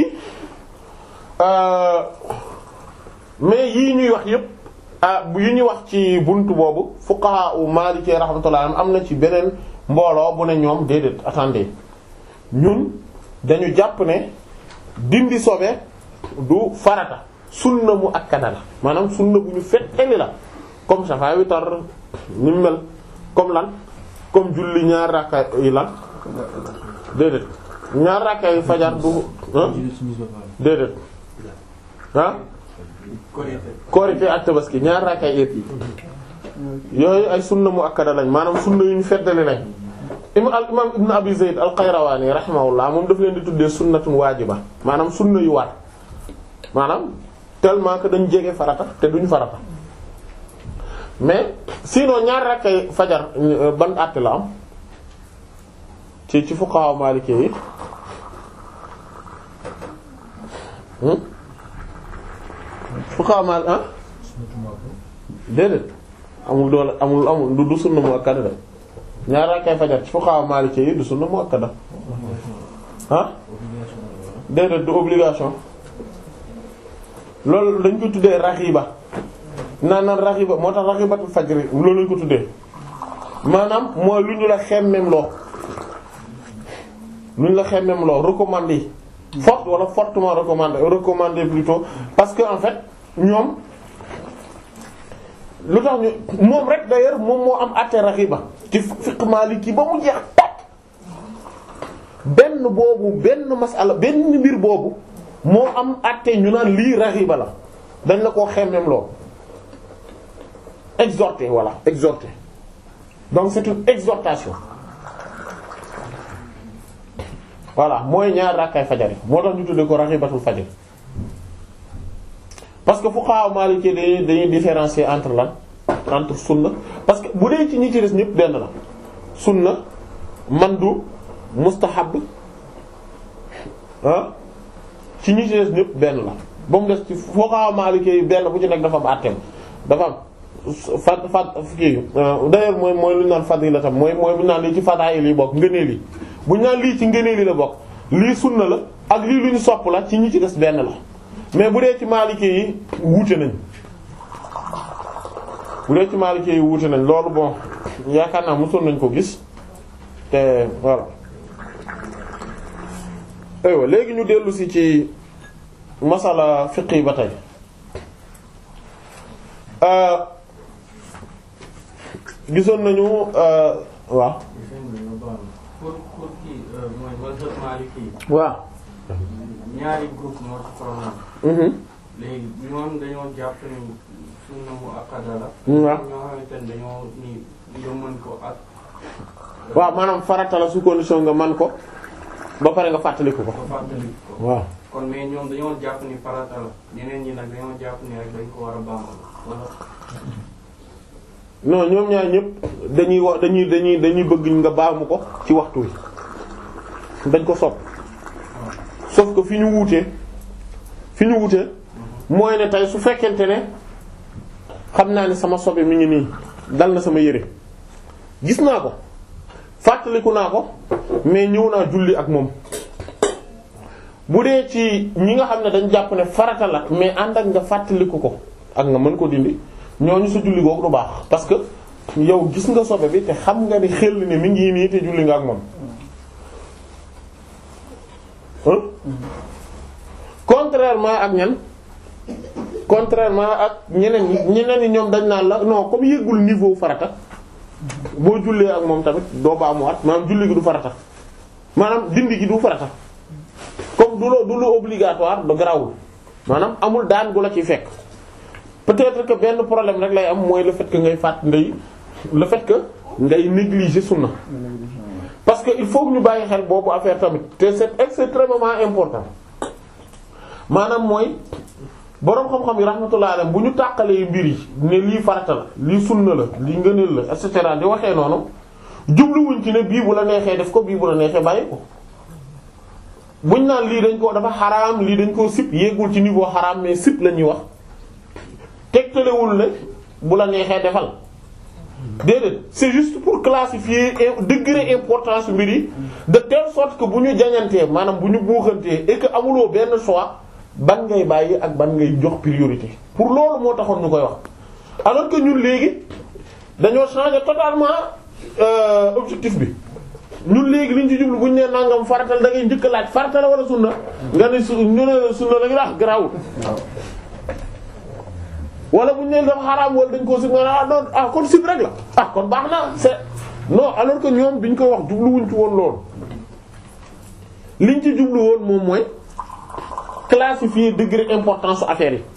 mais yii ñuy wax yépp yi ñuy wax ci buntu boobu fuqaha u Maliki rahmatullah am na ci beneen mbooloo bu ne ñoom déedéet attendez ñun dañu jàpp ne dindi sobe du farata sunna mu akkada la maanaam sunna bu ñu fettali la comme safa witar ni mu mel comme lan comme julli ñaar rakka yi lan déedéet ñaar rakka yi fajar du ah déedéet ah korité ak tabaski ñaar rakka yi it yooyu ay sunna mu akkada lañ maanaam sunna yu ñu feddali lañ imam al imam ibn abi zayd al qayrawani rahimahullah moom daf leen di tuddee sunnatun waajiba maanaam sunna yu waat maanaam tellement que dañ jege farata te duñ farata mais sinon ñaar rakkay fajar ban àtte la am ci ci fuqaha maliki yi hmm fuqaha mal ah déedéet amul doole amul amul du du sunna mu akkada da ñaar rakkay fajar ci fuqaha maliki yi du sunna mu akkada ah déedéet du obligation loolu dañ ko tuddee raxiba naan naan raxiba moo tax raxibatul fajri loolu lañ ko tuddee maanaam mooy lu ñu la xemmem loo lu ñu la xemmem loo recommandé fort wala fortement recommandé recommandé plutôt parce que en fait ñoom lu tax ñu moom rek d'ailleurs moom moo am àtte raxiba ci fiqh maliki ba mu jeex tàkk benn boobu benn masala benn mbir boobu moo am àtte ñu naan lii raxiba la dañ la koo xemmem loo exhorter voilà exhorter donc c'est une exhortation voilà mooy ñaar rakkay fajar yi moo tax ñu tuddee ko raxibatul fajar parce que fuqaha maliki dañuy dañuy différencier entre lan entre sunna parce que bu dee ci ñi ci des ñëpp benn la sunna mandu mustahab ah ci ñi ci des ñëpp benn la ba mu des ci fuqaha maliki yi benn bu ci nekk dafa am àtteem dafa am fad fad kii d'ailleurs mooy mooy lu ñu naan fadila tam mooy mooy bu ñu naan lii ci fadaayil yi bokk ngëneel yi bu ñu naan lii ci ngëneel yi la bokk lii sunna la ak lii lu ñu sopp la ci ñi ci des benn la mais bu dee ci maliki yi wuute nañ bu dee ci maliki yi wuute nañ loolu bon yaakaar naa mosoon nañ ko gis te voilà aywa léegi ñu dellu si ci masala fiqi ba tey gisoon nañu waaw pour pour kii mooy mazhab Maliki waaw ñaari groupe moo ci problème mhm léegi ñoom dañoo jàpp ni sunna mu akkada la waaw ñoo xamante ne dañoo ni nga mën ko ak waaw maanaam farata la su condition nga man ko ba pare nga fàttaliku ko ko fàttali ko waaw kon mais ñoom dañoo jàpp ni farata la ñeneen ñi nag dañoo jàpp ni rek dañ ko war a baamal wala non ñoom ñaar ñëpp dañuy wax dañuy dañuy dañuy bëgg nga baamu ko ci waxtu wi dañ ko sopp sauf que fi ñu wuutee fi ñu wuutee mooy ne tey su fekkente ne xam naa ne sama sobe mi ngi nii dal na sama yére gis naa ko fàttaliku naa ko mais ñëw naa julli ak moom bu dee ci ñi nga xam ne dañ jàpp ne farata la mais ànd ak nga fàttaliku ko ak nga mën ko dindi ñooñu sa julli googu du baax parce que yow gis nga sobe bi te xam nga ni xel ne mi ngi nii te julli nga ak moom hein contrairement ak ñan contrairement ak ñeneen ñi ñeneen ñi ñoom dañ naan la non comme yëggul niveau farata boo jullee ak moom tamit doo baamuwaat maanaam julli gi du farata maanaam dindi gi du farata comme du lo du lu obligatoire da garawul maanaam amul daan gu la ciy fekk peut-être que benn problème rek lay am mooy le fait que ngay fàtt ngay le fait que ngay négliger sunna parce que il faut que ñu bàyyi xel boobu affaire tamit te c'est extrêmement important maanaam mooy boroom xam-xam yi rahmatullah alayhi bu ñu tàqalee mbir yi ne lii farata la lii sunna la lii ngëneel la et cetera di waxee noonu jubluwuñ ci ne bii bu la neexee def ko bii bu la neexee bàyyi ko buñ naan lii dañ ko dafa xaraam lii dañ koo sip yéegul ci niveau xaraam mais sip la ñuy wax tegtalewul ne bu la neexee defal déedéet c'est juste pour classifier degré importance mbir yi de telle sorte que bu ñu jañantee maanaam bu ñu buuxantee et que amuloo benn choix ban ngay bàyyi ak ban ngay jox priorité pour loolu moo taxoon ñu koy wax alors que ñun léegi dañoo changer totalement euh, objectif bi ñun léegi liñ ci jublu bu ñu nee nangam faratal da ngay njëkk a laaj farata la wala sunna nga ne su ñu ne la sunna la nga wax garaawul wala bu ñu nee dafa xaraam wala dañ koo sib nga ah non ah kon sib rek la ah kon baax na c'est non alors que ñoom biñ koy wax jubluwuñ ci woon loolu liñ ci jublu woon moom mooy classifier degré importance su affaire yi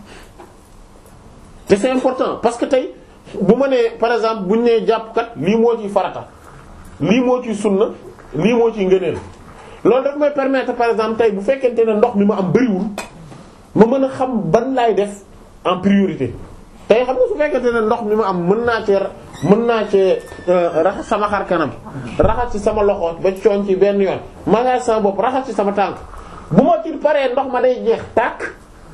te c'est important parce que tey bu ma nee par exemple bu ñu nee jàpp kat lii moo ciy farata lii moo ciy sunna lii moo ciy ngëneel loolu daf may permettre par exemple tey bu fekkente ne ndox mi ma am bariwul ma mën a xam ban laay def en priorité tey xam nga su fekkente ne ndox mi ma am mën naa cee mën naa cee raxas sama xar kanam raxas ci sama loxo ba cooñ ci benn yoon massage sama bopp raxas ci sama tànk bu ma ci paree ndox ma day jeex tàkk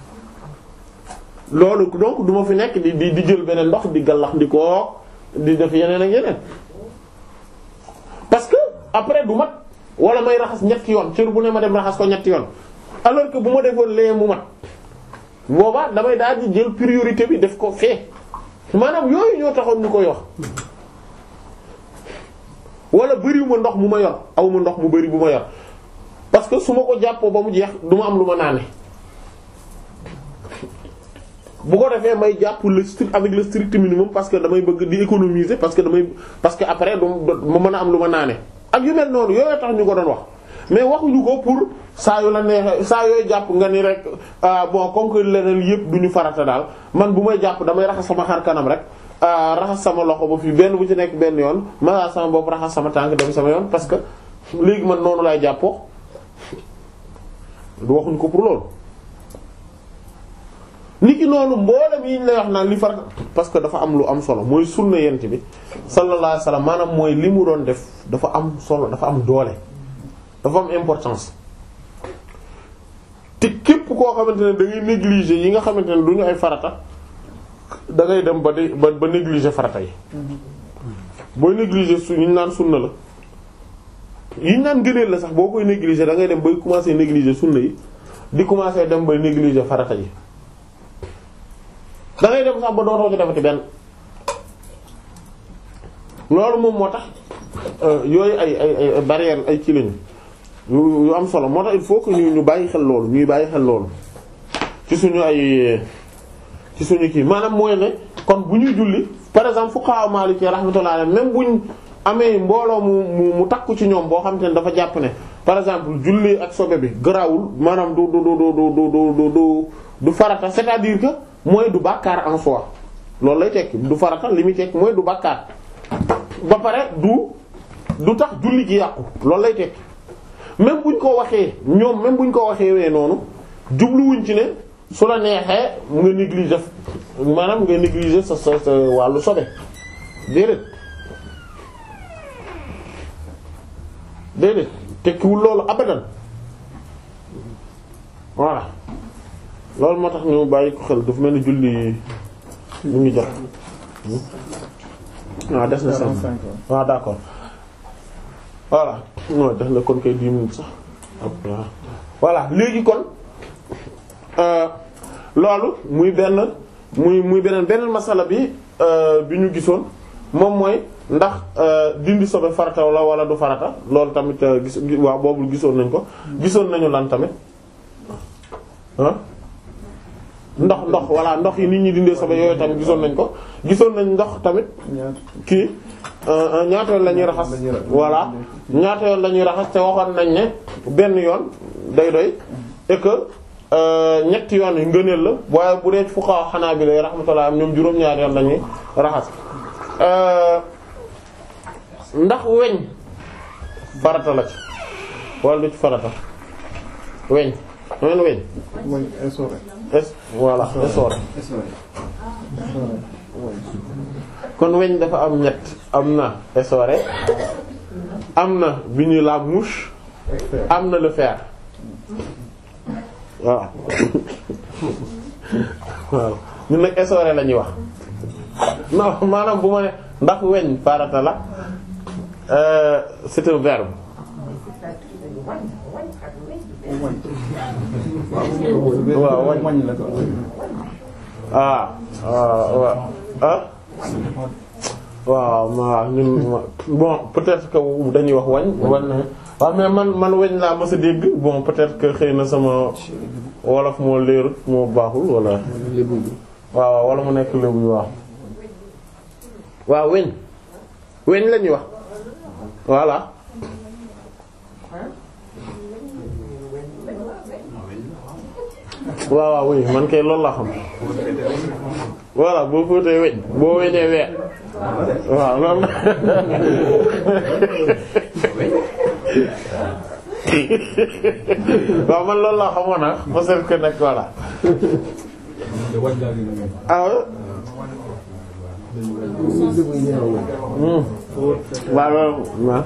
loolu donc du ma fi nekk di di di jël beneen ndox di gallax di ko di def yeneen ak yeneen parce que après du mat wala may raxas ñetti yoon cër bu ne ma dem raxas ko ñetti yoon alors que bu ma defoon lee mu mat boobaa damay daal di jël priorité bi def ko fee maanaam yooyu ñoo taxoon ñu koy wax wala bëriwuma ndox mu ma yor aw ma ndox mu bëri bu ma yor parce que su ma ko jàppoo ba mu jeex du ma am lu ma naane bu ko defee may jàpp le strict avec le strict minimum parce que damay bëgg di économiser parce que damay parce que après du ma mën a am lu ma naane ak yu mel noonu yooyu tax ñu ko doon wax mais waxuñu ko pour saa yu la neexee saa yooyu jàpp nga ni rek ah bon comme que leneen yëpp du ñu farata daal man bu may jàpp damay raxas sama xar kanam rek raxas sama loxo ba fii benn bu ci nekk benn yoon ma sama bopp raxas sama tànk dem sama yoon parce que léegi man noonu laay jàppoo du waxuñu ko pour loolu. niki noonu mboolem yi ñu lay wax naan li farata parce que dafa am lu am solo mooy sunna yent bi sallallahu alayhi wasallam maanaam mooy li mu doon def dafa am solo dafa am doole dafa am importance te képp koo xamante ne da ngay négliger yi nga xamante ne du ñu ay farata da ngay dem ba di ba ba négliger farata yi booy négliger su ñu naan sunna la yi ñu naan gëneel la sax boo koy négliger da ngay dem bay commencer négliger sunna yi di commencer dem bay négliger farata yi da ngay dem sax ba dootoo ci defati benn loolu moom moo tax yooyu ay ay ay barrière ay ci lañu yu yu am solo moo tax il faut que ñu ñu bàyyi xel loolu ñuy bàyyi xel loolu ci suñu ay ci suñu kii maanaam mooy ne kon bu ñuy julli par exemple fuqaha Maliki rahmatullahi alayhi même buñ amee mbooloo mu mu mu takku ci ñoom boo xam te ne dafa jàpp ne par exemple julli ak sobe bi garaawul maanaam du du du du du du du du farata c'est-à-dire que mooy du bàkkaar en soi loolu lay tekki du farata li muy tekki mooy du bàkkaar ba pare du du tax julli gi yàqu loolu lay tekki même buñ ko waxee ñoom même buñ ko waxee wee noonu jubluwuñ ci ne su la neexee nga négliger maanaam nga négliger sa sa sa wàllu sobe déedéet déedéet tekkiwul loolu abadan voilà loolu moo tax ñu bàyyi ko xel dafa mel ni julli mu ngi jot waaw des na cinq waaw d'accord voilà non def na kon kay dix minutes sax voilà léegi kon loolu muy benn muy muy beneen beneen masala bi bi ñu gisoon moom mooy ndax dindi sobe farata la wala du farata loolu tamit gis waaw boobu gisoon nañ ko gisoon nañu lan tamit ah ndox ndox voilà ndox yi nit ñi dindee sobe yooyu tamit gisoon nañ ko gisoon nañ ndox tamit kii ñaata yoon la ñuy raxas voilà ñaata yoon la ñuy raxas te waxoon nañ ne benn yoon day doy et que ñetti yoon yi ngëneel la waaye bu dee fuqaha Hanabila rahmatullah ñoom juróom-ñaari yoon la ñuy raxas ndax weñ farata la ci wala du ci farata weñ men weñ mooy essoré. es voilà essoré kon weñ dafa am ñett am na essoré am na bi ñuy la mouche am na le fer waaw waaw ñun nag essoré la ñuy wax non maanaam bu ma ne ndax weñ farata la euh, c'est un verbe waaw wañ wañ la ko. ah waaw ah waaw ma ñun ma- bon peut-être que dañuy wax wañ wañ na waaw mais man man weñ laa mës a dégg bon peut-être que xëy na sama wolof moo leerut moo baaxul wala waaw waaw wala mu nekk lébu yi waaw waaw weñ weñ la ñuy wax voilà waaw waaw oui man kay loolu laa xam voilà boo fóotee weñ boo weñee weer waaw loolu la waaw man loolu laa xamoon nag parce que nag voilà ah ouais Hmm. waaw loolu waaw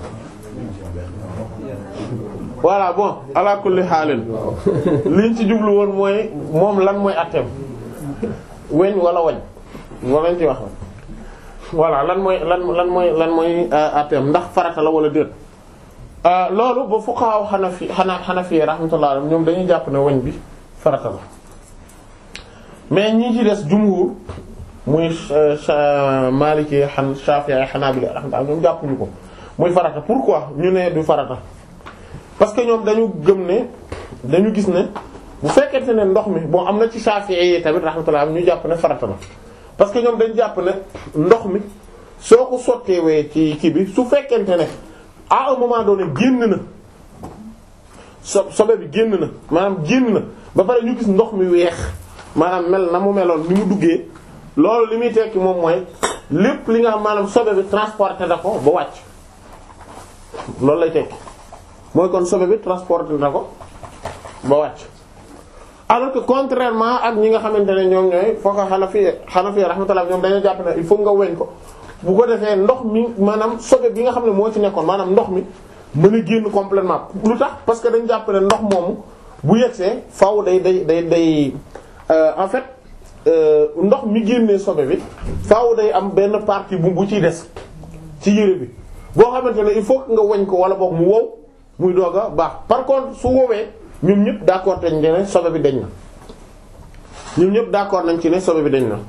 voilà bon ala kulli xaalin liñ ci jublu woon mooy moom lan mooy atteem weñ wala wañ wala ñu ci wax voilà lan mooy lan lan mooy lan mooy atteem ndax farata la wala déet loolu ba fuqaha xanafi xana xanafi rahmatullah alayhim ñoom dañuy jàpp ne weñ bi farata la mais ñi ci des jumhur muy maliki xan shafi'i hanabila rahmatullah ñoom jàppuñu ko muy farata pourquoi ñu ne du farata parce que ñoom dañu gëm ne dañu gis ne bu fekkente ne ndox mi bon am na ci shafi'i yi tamit rahmatullah ñu jàpp ne farata la parce que ñoom dañu jàpp ne ndox mi soo ko sotteewee ci kii bi su fekkente ne à un moment donné génn na so sobe bi génn na maanaam génn na ba pare ñu gis ndox mi weex maanaam mel na mu meloon ni mu duggee loolu li muy tekki moom mooy lépp li nga xam maanaam sobe bi transporté na ko ba wàcc loolu lay tekki mooy kon sobe bi transporté na ko ba wàcc alors que contrairement ak ñi nga xamante ne ñoom ñooy foo ko Hanafi Hanafi rahmatullah ñoom dañoo jàpp ne il faut nga weñ ko bu ko defee ndox mi maanaam sobe bi nga xam ne moo ci nekkoon maanaam ndox mi mën a génn complètement lu tax parce que dañ jàpp ne ndox moomu bu yegsee faaw day day day day en fait ndox mi génnee sobe bi faaw day am benn partie bu bu ciy des ci yére bi boo xamante ne il faut que nga weñ ko wala boog mu wow muy doog a baax par contre su wowee ñun ñëpp d'accord nañ ci ne sobe bi dañ na ñun ñëpp d'accord nañ ci ne sobe bi dañ na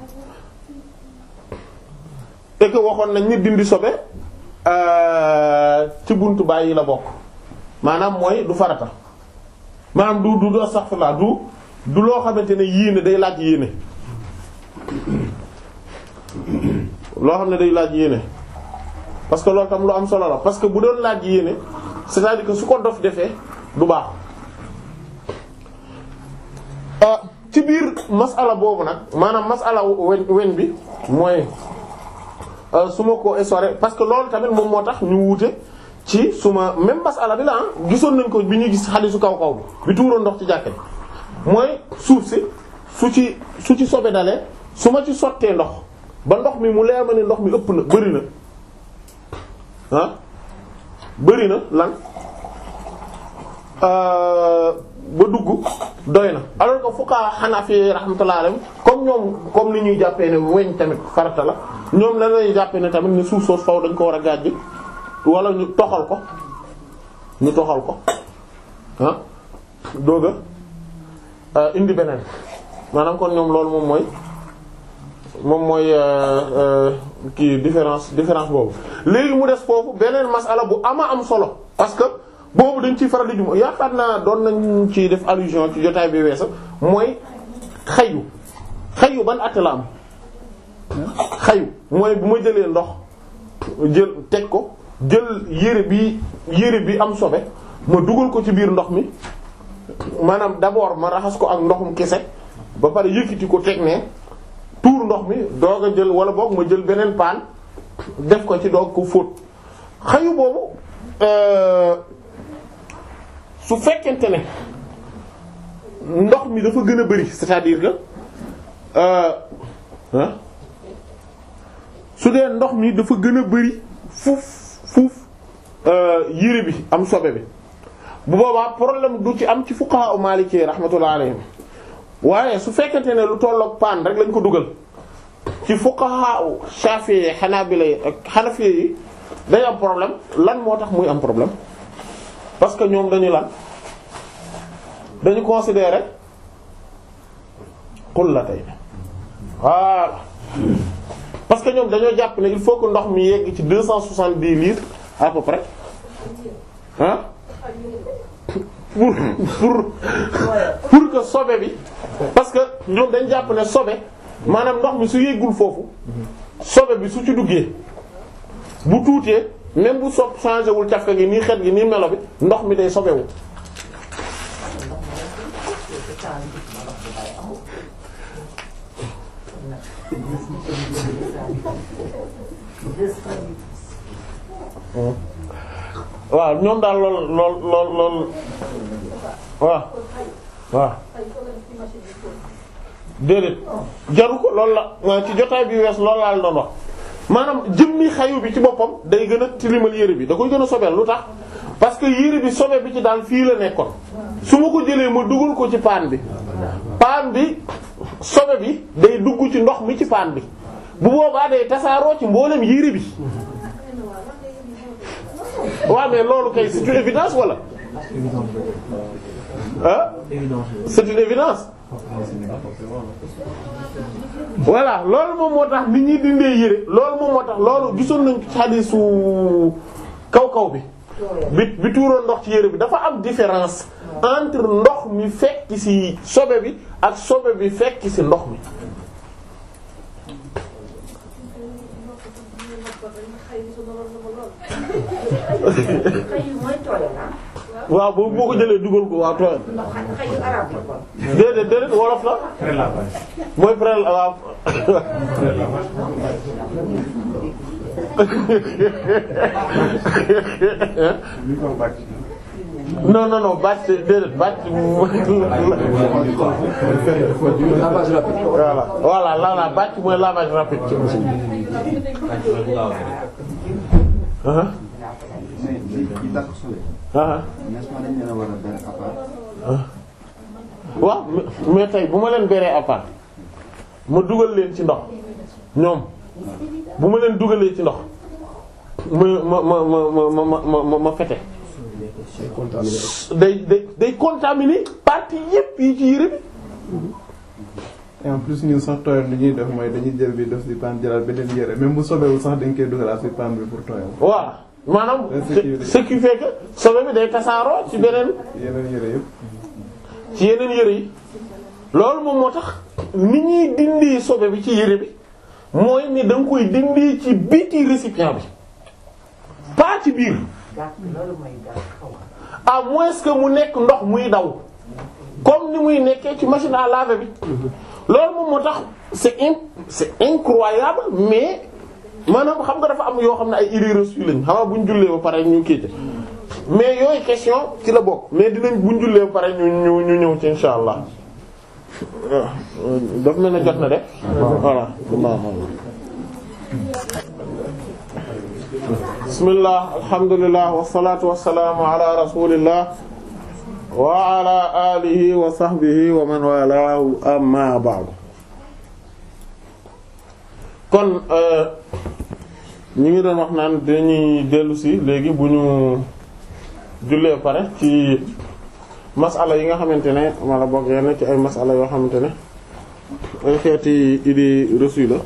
et que waxoon nañ ni dindi sobe ci buntu bàyyi la bokk maanaam mooy du farata maanaam du du du astaghfirullah du du loo xamante ne yéene day laaj yéene loo xam ne day laaj yéene parce que loolu tam lu am solo la parce que bu doon laaj yéene c'est-à-dire que su ko dof defee du baax ci biir masala boobu nag maanaam masala weñ weñ bi mooy su ma ko essoré parce que loolu tamit moom moo tax ñu wuute ci suma même masala bi la ah gisoon nañ ko bi ñuy gis xadiisu kaw kaw bi bi tuuroon ndox ci jàkke mooy suuf si su ci su ci sobe dalee su ma ci sottee ndox ba ndox mi mu leer ma ne ndox mi ëpp na bëri na ah bëri na lan ba dugg doy na alors que fuqaha Hanafi rahmatullahi alayhim comme ñoom comme ni ñuy jàppee ne weñ tamit farata la ñoom la lañuy jàppee ne tamit ne suuf soos faw dañ ko war a gàjj wala ñu toxal ko ñu toxal ko ah doog a indi beneen maanaam kon ñoom loolu moom mooy moom mooy kii différence différence boobu léegi mu des foofu beneen masala bu ama am solo parce que boobu dañ ciy faral di jum yaakaar naa doon nañ ci def allusion ci jotaay bi weesa mooy xayu xayu ban at la am xayu mooy bu ma jëlee ndox jël teg ko jël yére bi yére bi am sobe ma dugal ko ci biir ndox mi maanaam d'abord ma raxas ko ak ndoxum kese ba pare yëkkati ko teg ne tuur ndox mi doog a jël wala boog ma jël beneen paan def ko ci doog ko fóot xayu boobu su fekkente ne ndox mi dafa gën a bari c'est-à-dire que ah su dee ndox mi dafa gën a bari fuuf fuuf yére bi am sobe bi bu boobaa problème du ci am ci fuqaha u Maliki rahmatullah alayhim waaye su fekkente ne lu tolloog paan rek lañ ko dugal ci fuqaha u Shafi'i Hanabila ak Hanafi yi day am problème lan moo tax muy am problème parce que ñoom dañu lan dañu considérer qullatay voilà parce que ñoom dañoo jàpp ne il faut que ndox mi yegg ci deux cent soixante-dix litres à peu près ah pour pour pour que sobe bi parce que ñoom dañ jàpp ne sobe maanaam ndox mi su yeggul foofu sobe bi su ci duggee bu tuutee même bu sopp changé wul cafka gi nii xet gi nii melo bi ndox mi day sobewu waaw ñoom daal lool lool lool lool waaw waaw déedéet jaru ko loolu la ci jotaay bi wees loolu laal doon wax maanaam jëmmi xayu bi ci boppam day gën a tilimal yére bi da koy gën a sobeel lu tax parce que yére bi sobe bi ci daal fii la nekkoon su ma ko jëlee ma dugal ko ci paan bi paan bi sobe bi day dugg ci ndox mi ci paan bi bu boobaa day tasaaroo ci mboolem yére bi waaw mais loolu kay c'est une évidence wala ah c'est une évidence voilà loolu moom moo tax nit ñi dindee yére loolu moom moo tax loolu gisoon nañ ci hadiisu kaw kaw bi bi bi tuuroon ndox ci yére bi dafa am différence entre ndox mi fekk ci sobe bi ak sobe bi fekk ci ndox mi waaw boobu boo ko jëlee dugal ko waaw tooyal déedéet déedéet wolof la mooy prel waaw non non non bàcc déedéet bàcc voilà voilà la la bàcc mooy lavage rapide ah ah waaw mais tey bu ma leen beree à part ma dugal leen ci ndox ñoom bu ma leen dugalee ci ndox ma ma ma ma ma ma ma ma fete day day day contaminer partie yépp yi ci yére bi et en plus ñun sax tooyal li ñuy def mooy dañuy jël bi def ci paan jëlaat beneen yére même bu sobewul sax dañ koy dugalaat ci paan bi pour tooyal. voilà maanaam ce qui fait que sobe bi day tasaaroo ci beneen yeneen yére yëpp. ci yeneen yére yi loolu moom moo tax ni ñuy dindi sobe bi ci yére bi mooy ni da nga koy dindi ci biti récipient bi pas ci biir à moins que mu nekk ndox muy daw comme ni muy nekkee ci machine à laver bi loolu moom moo tax c'est in c'est incroyable mais maanaam xam nga dafa am yoo xam ne ay idées reçues lañ xam nga bu ñu jullee ba pare ñu kii mais yooyu question ci la bokk mais dinañ bu ñu jullee ba pare ñu ñu ñu ñëw ci insha allah daf mel ne jot na de voilà bismillah alhamdulillah wassalatu wassalamu ala rasulillah wa ala alihi wa sahbihi wa man walahu amma ba'du kon ñu ngi doon wax naan dañuy dellu si léegi bu ñu jullee pare ci masala yi nga xamante ne wala boog yenn ci ay masala yoo xamante ne ay xeeti idée reçue la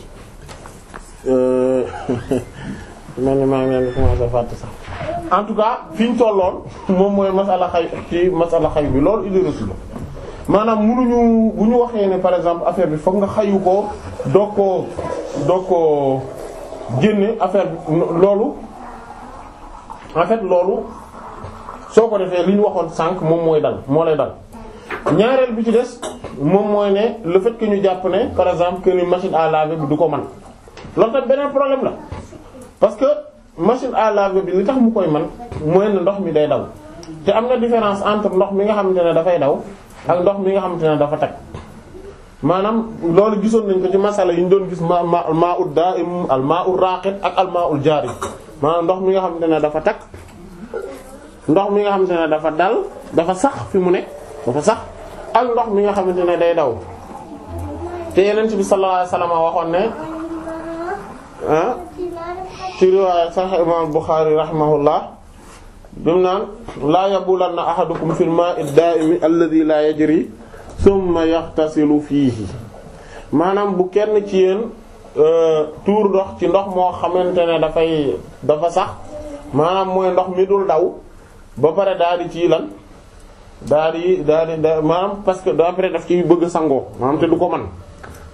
mel ni maa ngi leen di commencer fàtte sax en tout cas fi ñu tolloon moom mooy masala xay ci masala xay bi loolu idée reçue la maanaam munuñu bu ñu waxee ne par exemple affaire bi fokk nga xayu ko doog koo doog koo génne affaire bi loolu en fait loolu soo ko defee li ñu waxoon sànq moom mooy dal moo lay dal ñaareel bi ci des moom mooy ne le fait que ñu jàpp ne par exemple que ni machine à laver bi du ko man loolu tamit beneen problème la parce que machine à laver bi li tax mu koy man mooy ne ndox mi day daw te am na différence entre ndox mi nga xamante ne dafay daw ak ndox mi nga xamante ne dafa tag maanaam loolu gisoon nañ ko ci masala yi ñu doon gis ma ma maa ut da'im al maa ut raqid ak al maa ul jari maanaam ndox mi nga xamante ne dafa tag ndox mi nga xamante ne dafa dal dafa sax fi mu nekk dafa sax ak ndox mi nga xamante ne day daw te yeneen bi sallallahu alayhi wasallam waxoon ne ah ci riwaaya Sahih imam Bukhari rahimahullah bimu naan laa yabulanna ahadukum fil ma'i ad-da'imi alladhi la yajri thumma yaxtasilu fiihi maanaam bu kenn ci yéen tuur ndox ci ndox moo xamante ne dafay dafa sax maanaam mooy ndox mi dul daw ba pare daal di ci lan daal di daal di maanaam parce que après daf ci bëgg sangoo maanaam te du ko man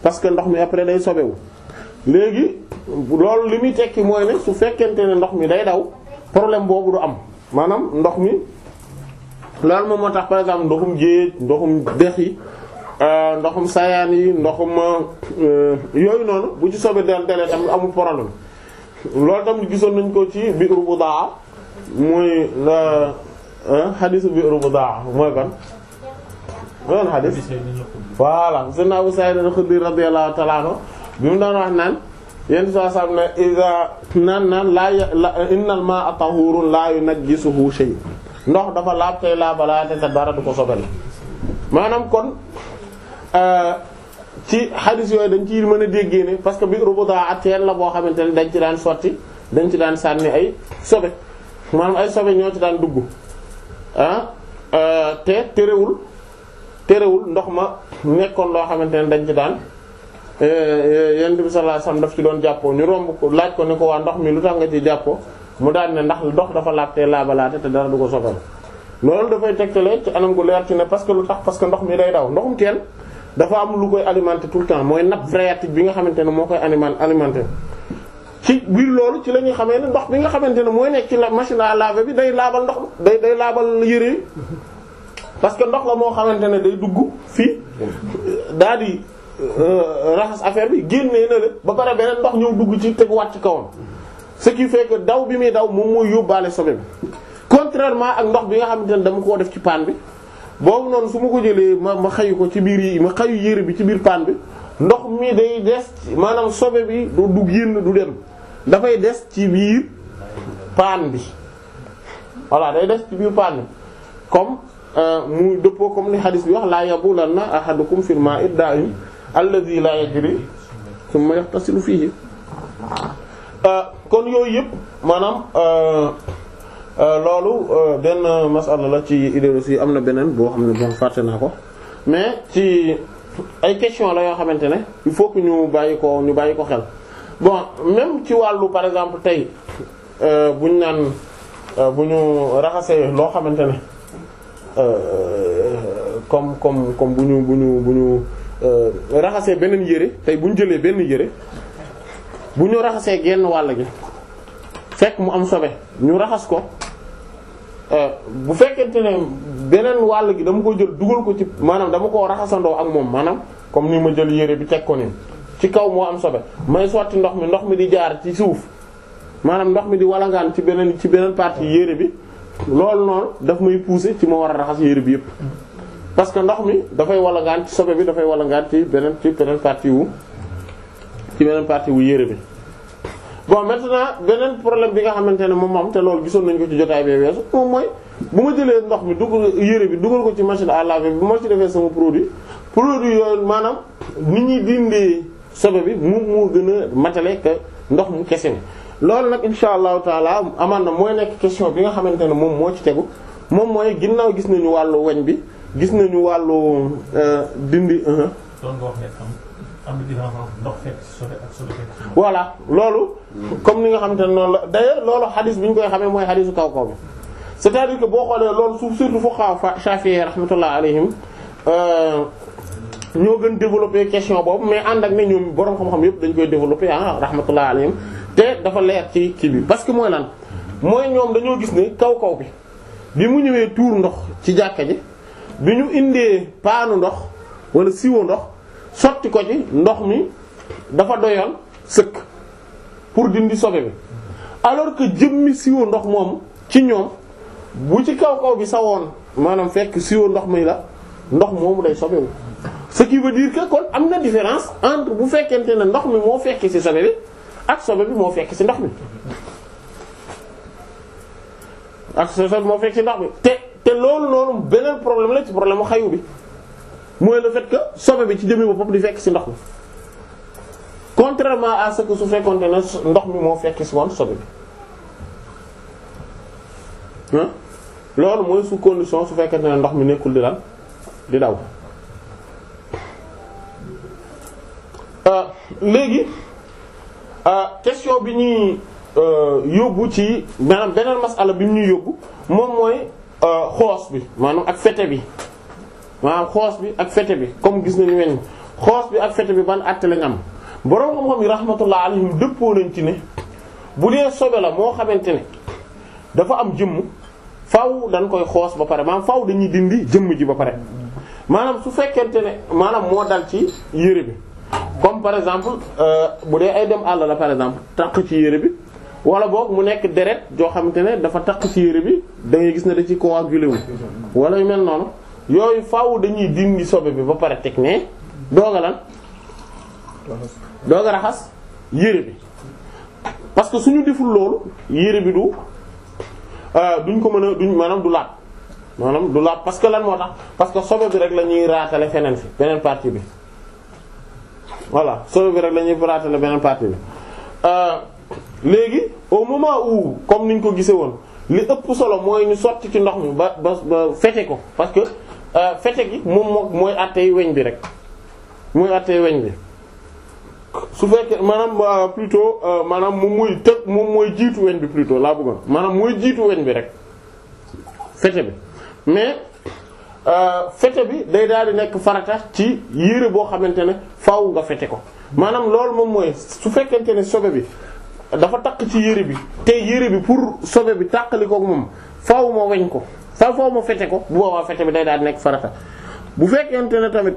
parce que ndox mi après day sobewu léegi loolu li muy tekki mooy ne su fekkente ne ndox mi day daw problème boobu du am maanaam ndox mi loolu moom moo tax par exemple ndoxum géej ndoxum dex yi ndoxum sayaan yi ndoxum yooyu noonu bu ci sobe del delee tamit amul problème loolu tamit gisoon nañ ko ci bi'ru Budaa muy la xadiisu bi'ru Budaa mooy kon mooy kon xadiis voilà sëñ Abu Sa'id al-Khudri radiyallahu ta'ala anhu bi mu daan wax naan yenn saa saam ne iza naan naan laa la innal ma'a tahurun la yunajjisuhu shay ndox dafa laab tey laabalaate te dara du ko sobel maanaam kon ci xadis yooyu dañ ci mën a déggee ne parce que bi rubuda teen la boo xamante ne dañ ci daan sotti dañ ci daan sànni ay sobe maanaam ay sobe ñoo ci daan dugg ah te terewul terewul ndox ma nekkoon loo xamante ne dañ ci daan yonent bi sallallahu alayhi wasallam daf ci doon jàppoo ñu romb ko laaj ko ni ko waa ndox mi lu tax nga ci jàppoo mu daan ne ndax ndox dafa laab te laabalaate te dara du ko sobal loolu dafay tegtale ci anam gu leer ci ne parce que lu tax parce que ndox mi day daw ndoxum teen dafa am lu koy alimenter tout le temps mooy nappe phréatique bi nga xamante ne moo koy alimen alimenter ci biir loolu ci la ñuy xamee ne ndox bi nga xamante ne mooy nekk ci la machine à laver bi day laabal ndox day day laabal yére parce que ndox la moo xamante ne day dugg fii daal di raxas affaire bi génnee na la ba pare beneen ndox ñëw dugg ci tegu wàcc kawam ce qui fait que daw bi muy daw moom mooy yóbbaale sobe bi contrairement ak ndox bi nga xamante ne dama koo def ci paan bi boobu noonu su ma ko jëlee ma ma xayu ko ci biir yi ma xayu yére bi ci biir paan bi ndox mi day des maanaam sobe bi du du génn du dem dafay des ci biir paan bi voilà day des ci biir paan bi comme mu dëppoo comme ni hadis bi wax laa yabulanna ahadukum fil ma'i da'im alladhi la yajri thumma yaghtasilu fihi kon yooyu yëpp maanaam loolu benn masala la ci idéologie am na beneen boo xam ne bon fàtte naa ko mais ci ay question la yoo xamante ne il faut que ñu bàyyi ko ñu bàyyi ko xel bon même ci wàllu par exemple tey bu ñu naan bu ñu raxasee loo xamante ne comme comme comme bu ñu bu ñu bu ñu raxasee beneen yére tey bu ñu jëlee benn yére bu ñu raxasee genn wàll gi fekk mu am sobe ñu raxas ko bu fekkente ne beneen wàll gi dama ko jël dugal ko ci maanaam dama koo raxasandoo ak moom maanaam comme ni ma jël yére bi teg ko nii ci kaw moo am sobe may sotti ndox mi ndox mi di jaar ci suuf maanaam ndox mi di walangaan ci beneen ci beneen partie yére bi loolu noonu daf may pousser ci ma war a raxas yére bi yépp parce que ndox mi dafay walangaan ci sobe bi dafay walangaan ci beneen ci beneen partie wu ci beneen partie wu yére bi bon maintenant beneen problème bi nga xamante ne moom am te loolu gisoon nañu ko ci jotaay bee weesu moom mooy bu ma jëlee ndox mi dugal yére bi dugal ko ci machine à laver bi bu ma ci defee sama produit produit yooyu maanaam nit ñi dindee sobe bi mu moo gën a matale que ndox mu kese mi loolu nag insha allahu taala amaan na mooy nekk question bi nga xamante ne moom moo ci tegu moom mooy ginnaaw gis nañu wàllu weñ bi gis nañu wàllu dindi doon nga wax ne am am na différence ndox fekk ci sobe ak sobe fekk ci ndox. voilà loolu comme ni nga xamante ne noonu la d'ailleurs loolu xadis bi ñu koy xamee mooy xadisu kaw kaw bi c'est-à-dire que boo xoolee loolu suuf surtout fuqaha Shafi'i rahmatullah alayhim ñoo gën développer question boobu mais ànd ak ne ñoom borom xam-xam yëpp dañ koy développer ah rahmatullah alayhim te dafa leer ci kii bi parce que mooy lan mooy ñoom dañoo gis ne kaw kaw bi bi mu ñëwee tuur ndox ci jàkka ji bi ñu indee paanu ndox wala siwo ndox sotti ko ci ndox mi dafa doyoon sëkk pour dindi sobe bi alors que jëmmi siwo ndox moom ci ñoom bu ci kaw kaw bi sawoon maanaam fekk siwo ndox mi la ndox moomu day sobewu ce qui veut dire que kon am na différence entre bu fekkente ne ndox mi moo fekk ci sobe bi ak sobe bi moo fekk ci ndox mi ak sobe bi moo fekk ci ndox mi te te loolu noonu beneen problème la ci problème mu xayu bi mooy le fait que sobe bi ci jëmmi boppam di fekk ci ndox mi contrairement à ce que su fekkonte ne ndox mi moo fekk ci woon sobe bi ah loolu mooy sous condition su fekkente ne ndox mi nekkul di lan di daw léegi question bi ñuy yóbbu ci maanaam beneen masala bi ñuy yóbbu moom mooy xoos bi maanaam ak fete bi maanaam xoos bi ak fete bi comme gis nañu weñ xoos bi ak fete bi ban àtte lañ am boroom xam-xam yi rahmatullah alayhim dëppoo nañ ci ne bu dee sobe la moo xamante ne dafa am jëmm faaw dañ koy xoos ba pare maanaam faaw dañuy dindi jëmm ji ba pare maanaam su fekkente ne maanaam moo dal ci yére bi comme par exemple bu dee ay dem àll la par exemple takk ci yére bi wala boog mu nekk deret joo xamante ne dafa takk ci yére bi da ngay gis ne da ci coagulé wu wala yu mel noonu yooyu faaw dañuy dindi sobe bi ba pare teg ne dooga lan dooga raxas yére bi parce que suñu deful loolu yére bi du duñ ko mën a duñ maanaam du laat maanaam du laat parce que lan moo tax parce que sobe bi rek la ñuy raatale feneen fi beneen partie bi voilà sobe bi rek la ñuy raatale beneen partie bi léegi au moment où comme niñ ko gisee woon li ëpp solo mooy ñu sotti ci ndox mi ba ba ba fete ko parce que fete gi moom moo mooy àttee weñ bi rek mooy àttee weñ bi su fekkee maanaam plutôt maanaam moom mooy tëg moom mooy jiitu weñ bi plutôt laa bëggoon maanaam mooy jiitu weñ bi rek fete bi mais fete bi day daal di nekk farata ci yére boo xamante ne faaw nga fete ko maanaam loolu moom mooy su fekkente ne sobe bi dafa takk ci yére bi te yére bi pour sobe bi tàqali ko moom faaw ma weñ ko faaw faaw ma fete ko bu boobaa fete bi day daal di nekk farata bu fekkente ne tamit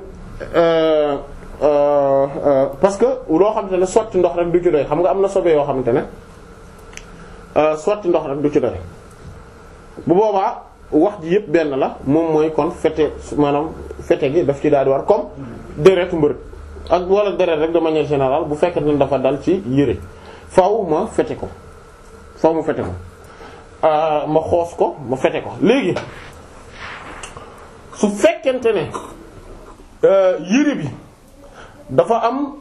parce que loo xamante ne sotti ndox rek du ci doy xam nga am na sobe yoo xamante ne sotti ndox rek du ci doy bu boobaa wax ji yëpp benn la moom mooy kon fete maanaam fete gi daf ci daal di war comme deretu mbërëg ak wala deret rek de manière générale bu fekkente ne dafa dal ci yére faaw ma fete ko faaw ma fete ko ma xoos ko ma fete ko léegi su fekkente ne yére bi dafa am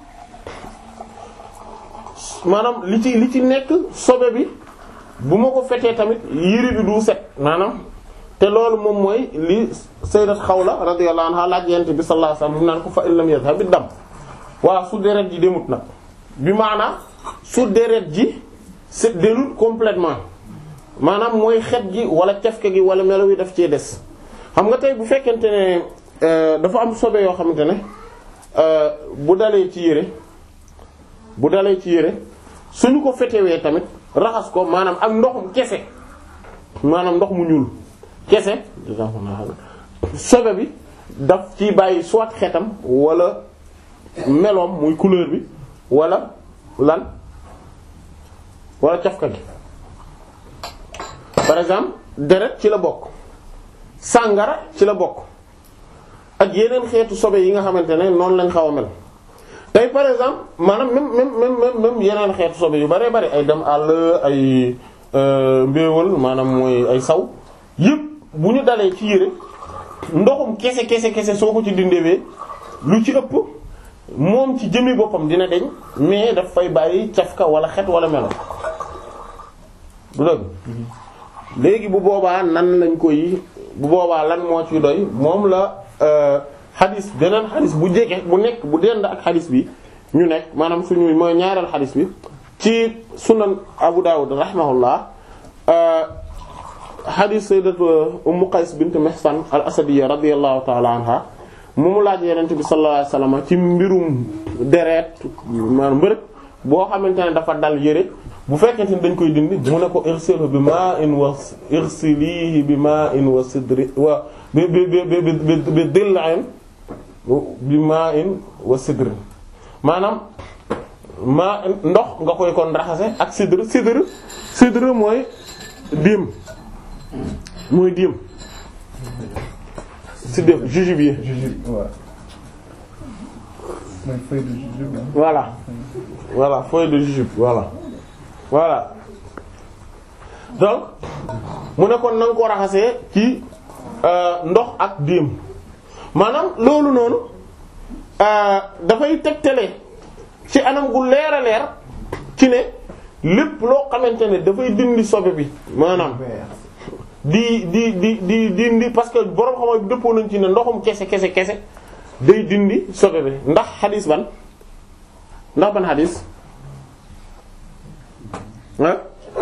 maanaam li ci li ci nekk sobe bi bu ma ko fetee tamit yére bi du set maanaam te loolu moom mooy li sayyidat Xawla radiyallahu anha laaj yent bi sallallahu alayhi wasallam naan ko fa illam yazhab bi dam waa su deret ji demut nag bi maanaam su deret ji set delut complètement maanaam mooy xet gi wala cafke gi wala melo wi daf cee des xam nga tey bu fekkente ne dafa am sobe yoo xamante ne bu dalee ci yére bu dalee ci yére suñu ko fetewee tamit raxas ko maanaam ak ndoxum kese maanaam ndox mu ñuul kese sobe bi daf ci bàyyi soit xetam wala meloom muy couleur bi wala lan wala cafka gi par exemple deret ci la bokk sàngara ci la bokk ak yeneen xeetu sobe yi nga xamante ne noonu lañ xaw a mel tey par exemple maanaam même même même même yeneen xeetu sobe yu bare bare ay dem àll ay mbéewal maanaam mooy ay saw yëpp bu ñu dalee ci yére ndoxum kese kese kese soo ko ci dindewee lu ci ëpp moom ci jëmi boppam dina deñ mais daf fay bàyyi cafka wala xet wala melo du dëgg léegi bu boobaa nan lañ koy bu boobaa lan moo ci doy moom la xadis beneen xadis bu jege bu nekk bu dend ak xadis bi ñu nekk maanaam suñu mooy ñaareel xadis bi ci sunan Abu Dawud rahimahullah xadis sayyidatu Ummu Qays bint Mihsan al Asadiyya radiyallahu ta'ala anha mu mu laaj Yonent bi sallallahu alayhi wasallam ci mbirum deret maanaam mbërëg boo xamante ne dafa dal yére bu fekkente ni dañ koy dindi mu ne ko irsilhu bi ma'in wa irsilihi bi ma'in wa sidri wa bi bi bi bi bi dilla'in bi ma'in wa sidri maanaam maa ndox nga koy kon raxase ak sidr sidr sidr mooy diim mooy diim sidr jujubier jujube waaw mooy feuille de jujube ah. voilà voilà feuille de jujube voilà voilà donc mu ne kon na nga ko raxasee ci ndox ak diim maanaam loolu noonu dafay tegtale ci anam gu leer a leer ci ne lépp loo xamante ne dafay dindi sobe bi maanaam di di di di dindi parce que borom xam-xam bi dëppoo nañ ci ne ndoxum kese kese kese day dindi sobe bi ndax xadis ban ndax ban xadis ah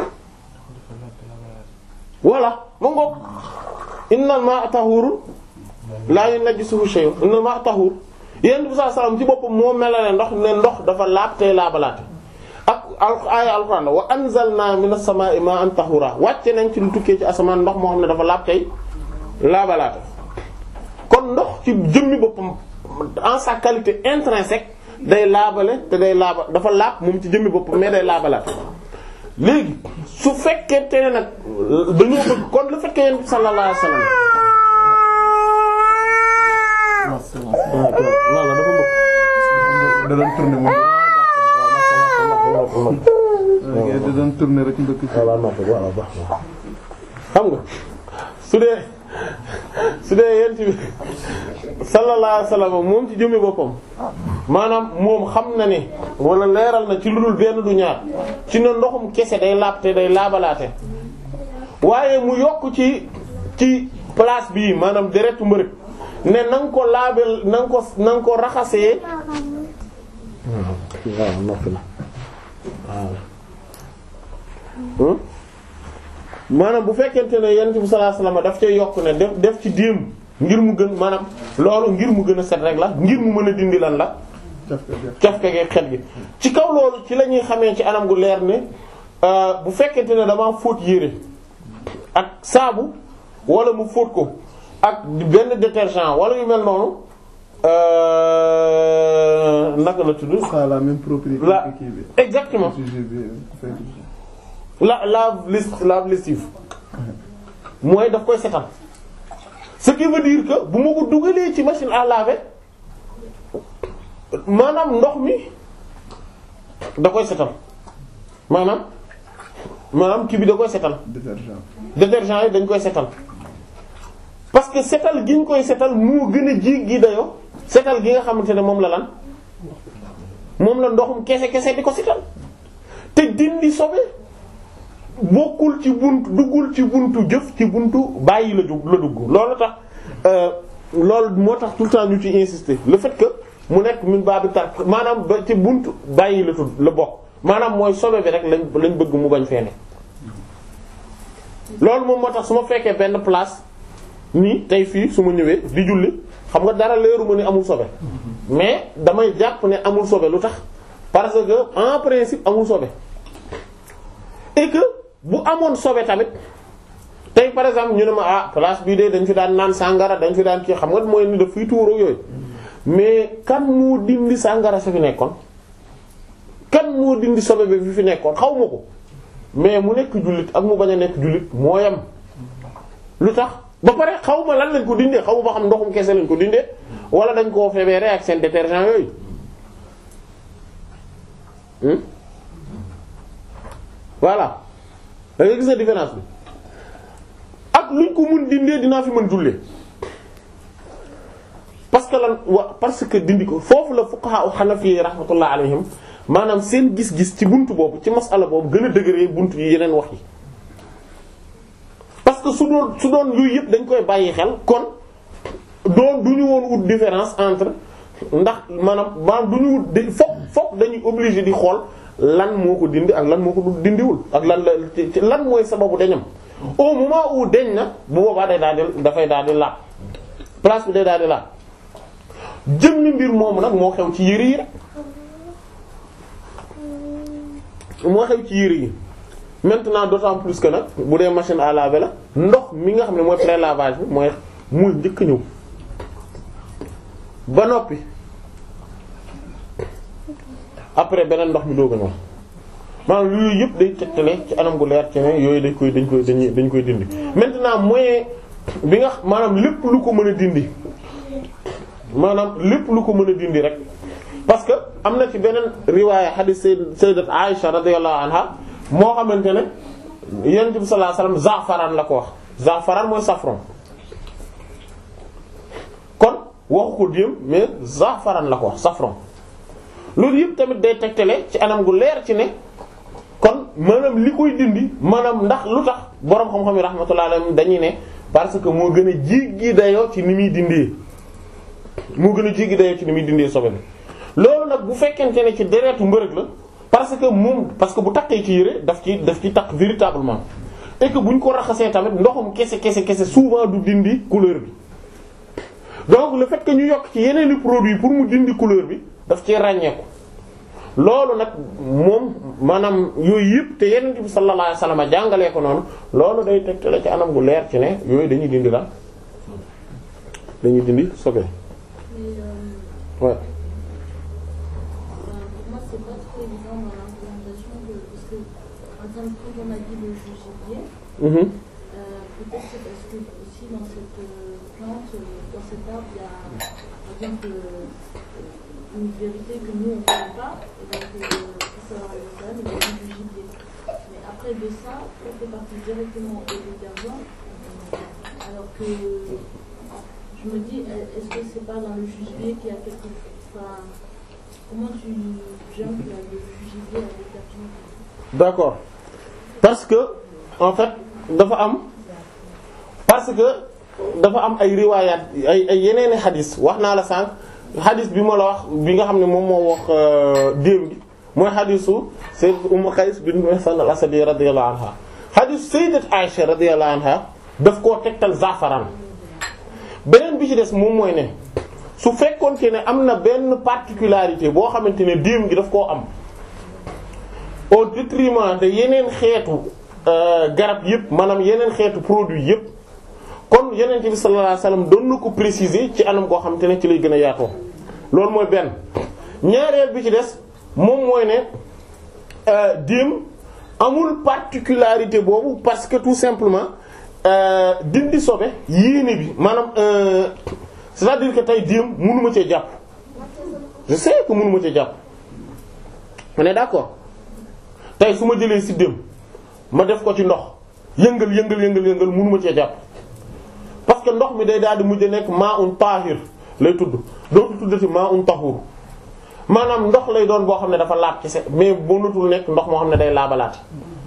voilà ma ngoog innal ma'a tahurun la yunajjisuhu shay'un innal ma'a tahur yonent bi sallallahu alayhi wasallam ci boppam moo melale ndox ne ndox dafa laab tey laabalaate ak al aaya alquran la wa anzalna minas samaa'i ma'an tahura wàcce nañ ci lu tukkee ci asamaan ndox moo xam ne dafa laab tey laabalaate kon ndox ci jëmmi boppam en sa qualité intrinsèque day laabale te day laaba dafa laab moom ci jëmmi boppam mais day laabalaate léegi su fekkente ne nag dañoo bëgg kon le fait que yonent bi sallallahu alayhi wasallam walla dafa mbëgg da doon tourner moom da doon tourner rek mbëkk ci voilà nopp voilà baax na xam nga su dee su dee yent bi sallallahu alayhi wasallam moom ci jëmmi boppam maanaam moom xam na ne wala leeral na ci lu dul benn du ñaar ci ne ndoxum kese day laab te day laabalaate waaye mu yokk ci ci place bii maanaam deretu mbërëg ne na nga ko laabel na nga ko na nga ko raxasee waaw noppi na waaw maanaam bu fekkente ne yonent bi sallallahu alayhi wasallam daf cay yokk ne def def ci déem ngir mu gën maanaam loolu ngir mu gën a set rek la ngir mu mën a dindi lan la cafka gi xet gi ci kaw loolu ci la ñuy xamee ci anam gu leer ne bu fekkente ne damaa fóot yére ak saabu wala mu fóot ko ak benn détergent wala yu mel noonu naka la tudd ça a la même propriété la que kii bi exactement sujet bi fekk la lave lis- lave lessive mooy daf koy setal ce qui veut dire que bu ma ko dugalee ci machine à laver maanaam ndox mi da koy setal maanaam maanaam kii bi da koy setal détergent détergent yi dañ koy setal parce que setal gi ñu koy setal moo gën a jéggi dayoo setal gi nga xamante ne moom la lan moom la ndoxum kese kese di ko setal te dindi sobe bokkul ci buntu duggul ci buntu jëf ci buntu bàyyi la dugg la dugg loolu tax euh, loolu moo tax tout le temps ñu ci insister le fait que mu nekk min baabi tark maanaam ba ci buntu bàyyi la tudd la bokk maanaam mooy sobe bi rek lañ lañ bëgg mu bañ fee ne loolu moom moo tax su ma fekkee benn place nii tey fii su ma ñëwee di julli xam nga dara leeru ma ni amul sobe mais damay jàpp ne amul sobe lu tax parce que en principe amul sobe et que bu amoon sobe tamit tey par exemple ñu ne ma ah place bii de dañ fi daan naan sàngara dañ fi daan kii xam nga mooy ni daf fiy tuuroo yooyu mais kan moo dindi sàngara sa fi nekkoon kan moo dindi sobe bi fi fi nekkoon xaw ma ko mais mu nekk jullit ak mu bañ a nekk jullit moo yem lu tax ba pare xaw ma lan lañ ko dindee xaw ma ba xam ndoxum kese lañ ko dindee wala dañ koo feebaree ak seen détergent yooyu hmm voilà da nga gis na différence bi ak luñ ko mun dindee dinaa fi mën jullee parce que lan wa parce que dindi ko foofu la fuqaha u hanafi rahmatullah alayhim maanaam seen gis-gis ci buntu boobu ci masala boobu gën a dëgëree buntu yi yeneen wax yi parce que su doon su doon yooyu yëpp dañ koy bàyyi xel kon doon du ñu woon wut différence entre ndax maanaam maanaam du ñu wut di fokk fokk dañuy obligé di xool lan moo ko dindi ak lan moo ko du dindiwul ak lan la ci ci lan mooy sababu dañam au moment où deñ na bu boobaa day daal di dafay daal di laab place bi day daal di laab jëmmi mbir moomu nag moo xew ci yére yi rek moo xew ci yére yi maintenant d'autant plus que nag bu dee machine à laver la ndox mi nga xam ne mooy pré-lavage bi mooy muy njëkk ñëw ba noppi après beneen ndox mi doog a ñëw maanaam yooyu yëpp day tegtale ci anam gu leer ci ne yooyu dañ koy dañ koy dañuy dañ koy dindi maintenant moyen bi nga maanaam lépp lu ko mën a dindi maanaam lépp lu ko mën a dindi rek parce que am na ci beneen riwaaya hadith sayyidat Aisha radiyallahu anha moo xamante ne yonent bi sallallahu alayhi wasallam za'faran la ko wax za'faran mooy safran kon waxu ko diem mais za'faran la ko wax safran loolu yëpp tamit day tegtale ci anam gu leer ci ne kon maanaam li koy dindi maanaam ndax lu tax boroom xam-xam yi rahmatullahi alayhim dañuy ne parce que moo gën a jéggi dayoo ci ni muy dindee moo gën a jéggi dayoo ci ni muy dindee sobe bi loolu nag bu fekkente ne ci deretu mbërëg la parce que moom parce que bu takkee ci yére daf ci daf ci takk véritablement et que buñ ko raxasee tamit ndoxum kese kese kese souvent du dindi couleur bi donc le fait que ñu yokk ci yeneen i produits pour mu dindi couleur bi daf ci ràññeeku loolu nag moom maanaam yooyu yëpp te yeneen bi sallallahu alayhi wasallam jàngalee ko noonu loolu day tegtale ci anam gu leer ci ne yooyu dañuy dindi la dañuy dindi sobe Mais euh, ouais. ben, pour moi, c'est pas trop évident dans l'implémentation de. Parce que, par exemple, quand on a dit le jugibier, Mhm. euh, peut-être c'est parce que aussi dans cette euh, plante, euh, dans cet arbre, il y a, par exemple, euh, une vérité que nous on ne connaît pas. Et donc, euh, pour savoir le cas, il y a du jugibier. Mais après de ça, quand c'est parti directement au détergent, euh, alors que je me dis, est-ce que c'est pas dans le jugibier qu'il y a quelque chose enfin, Comment tu jumps là, le jugibier à détergent d'accord parce que en fait dafa am parce que dafa am ay riwaayaat ay ay yeneeni xadis wax naa la sànq xadis bi ma la wax bi nga xam ne moom moo wax démb gi mooy xadisu sayyidat Umm Qays bint Mihsan al-Asadi radiyallahu anha xadisu sayyidat Aisha radiyallahu anha daf koo tegtal zafaran beneen bi ci des moom mooy ne su fekkoonte ne am na benn particularité boo xamante ne démb gi daf koo am au détriment de yeneen xeetu euh, garab yëpp maanaam yeneen xeetu produit yëpp kon yeneen bi sallallahu alayhi wasallam doon na ko préciser ci anam koo xamante ne ci lay gën a yaatoo loolu mooy benn ñaareel bi ci des moom mooy ne euh, dim amul particularité boobu parce que tout simplement euh, dindi sobe yéene bi maanaam euh, c'est-à-dire que tey dim mënuma cee jàpp je sais que mënuma cee jàpp on est d'accord tey su ma jëlee siddéem ma def ko ci ndox yëngal yëngal yëngal yëngal mënuma cee jàpp parce que ndox mi day daal di mujj nekk maa un tahir lay tudd dootu tuddati maa un tahur maanaam ndox lay doon boo xam ne dafa laab ci se mais mënatul nekk ndox moo xam ne day laabalaat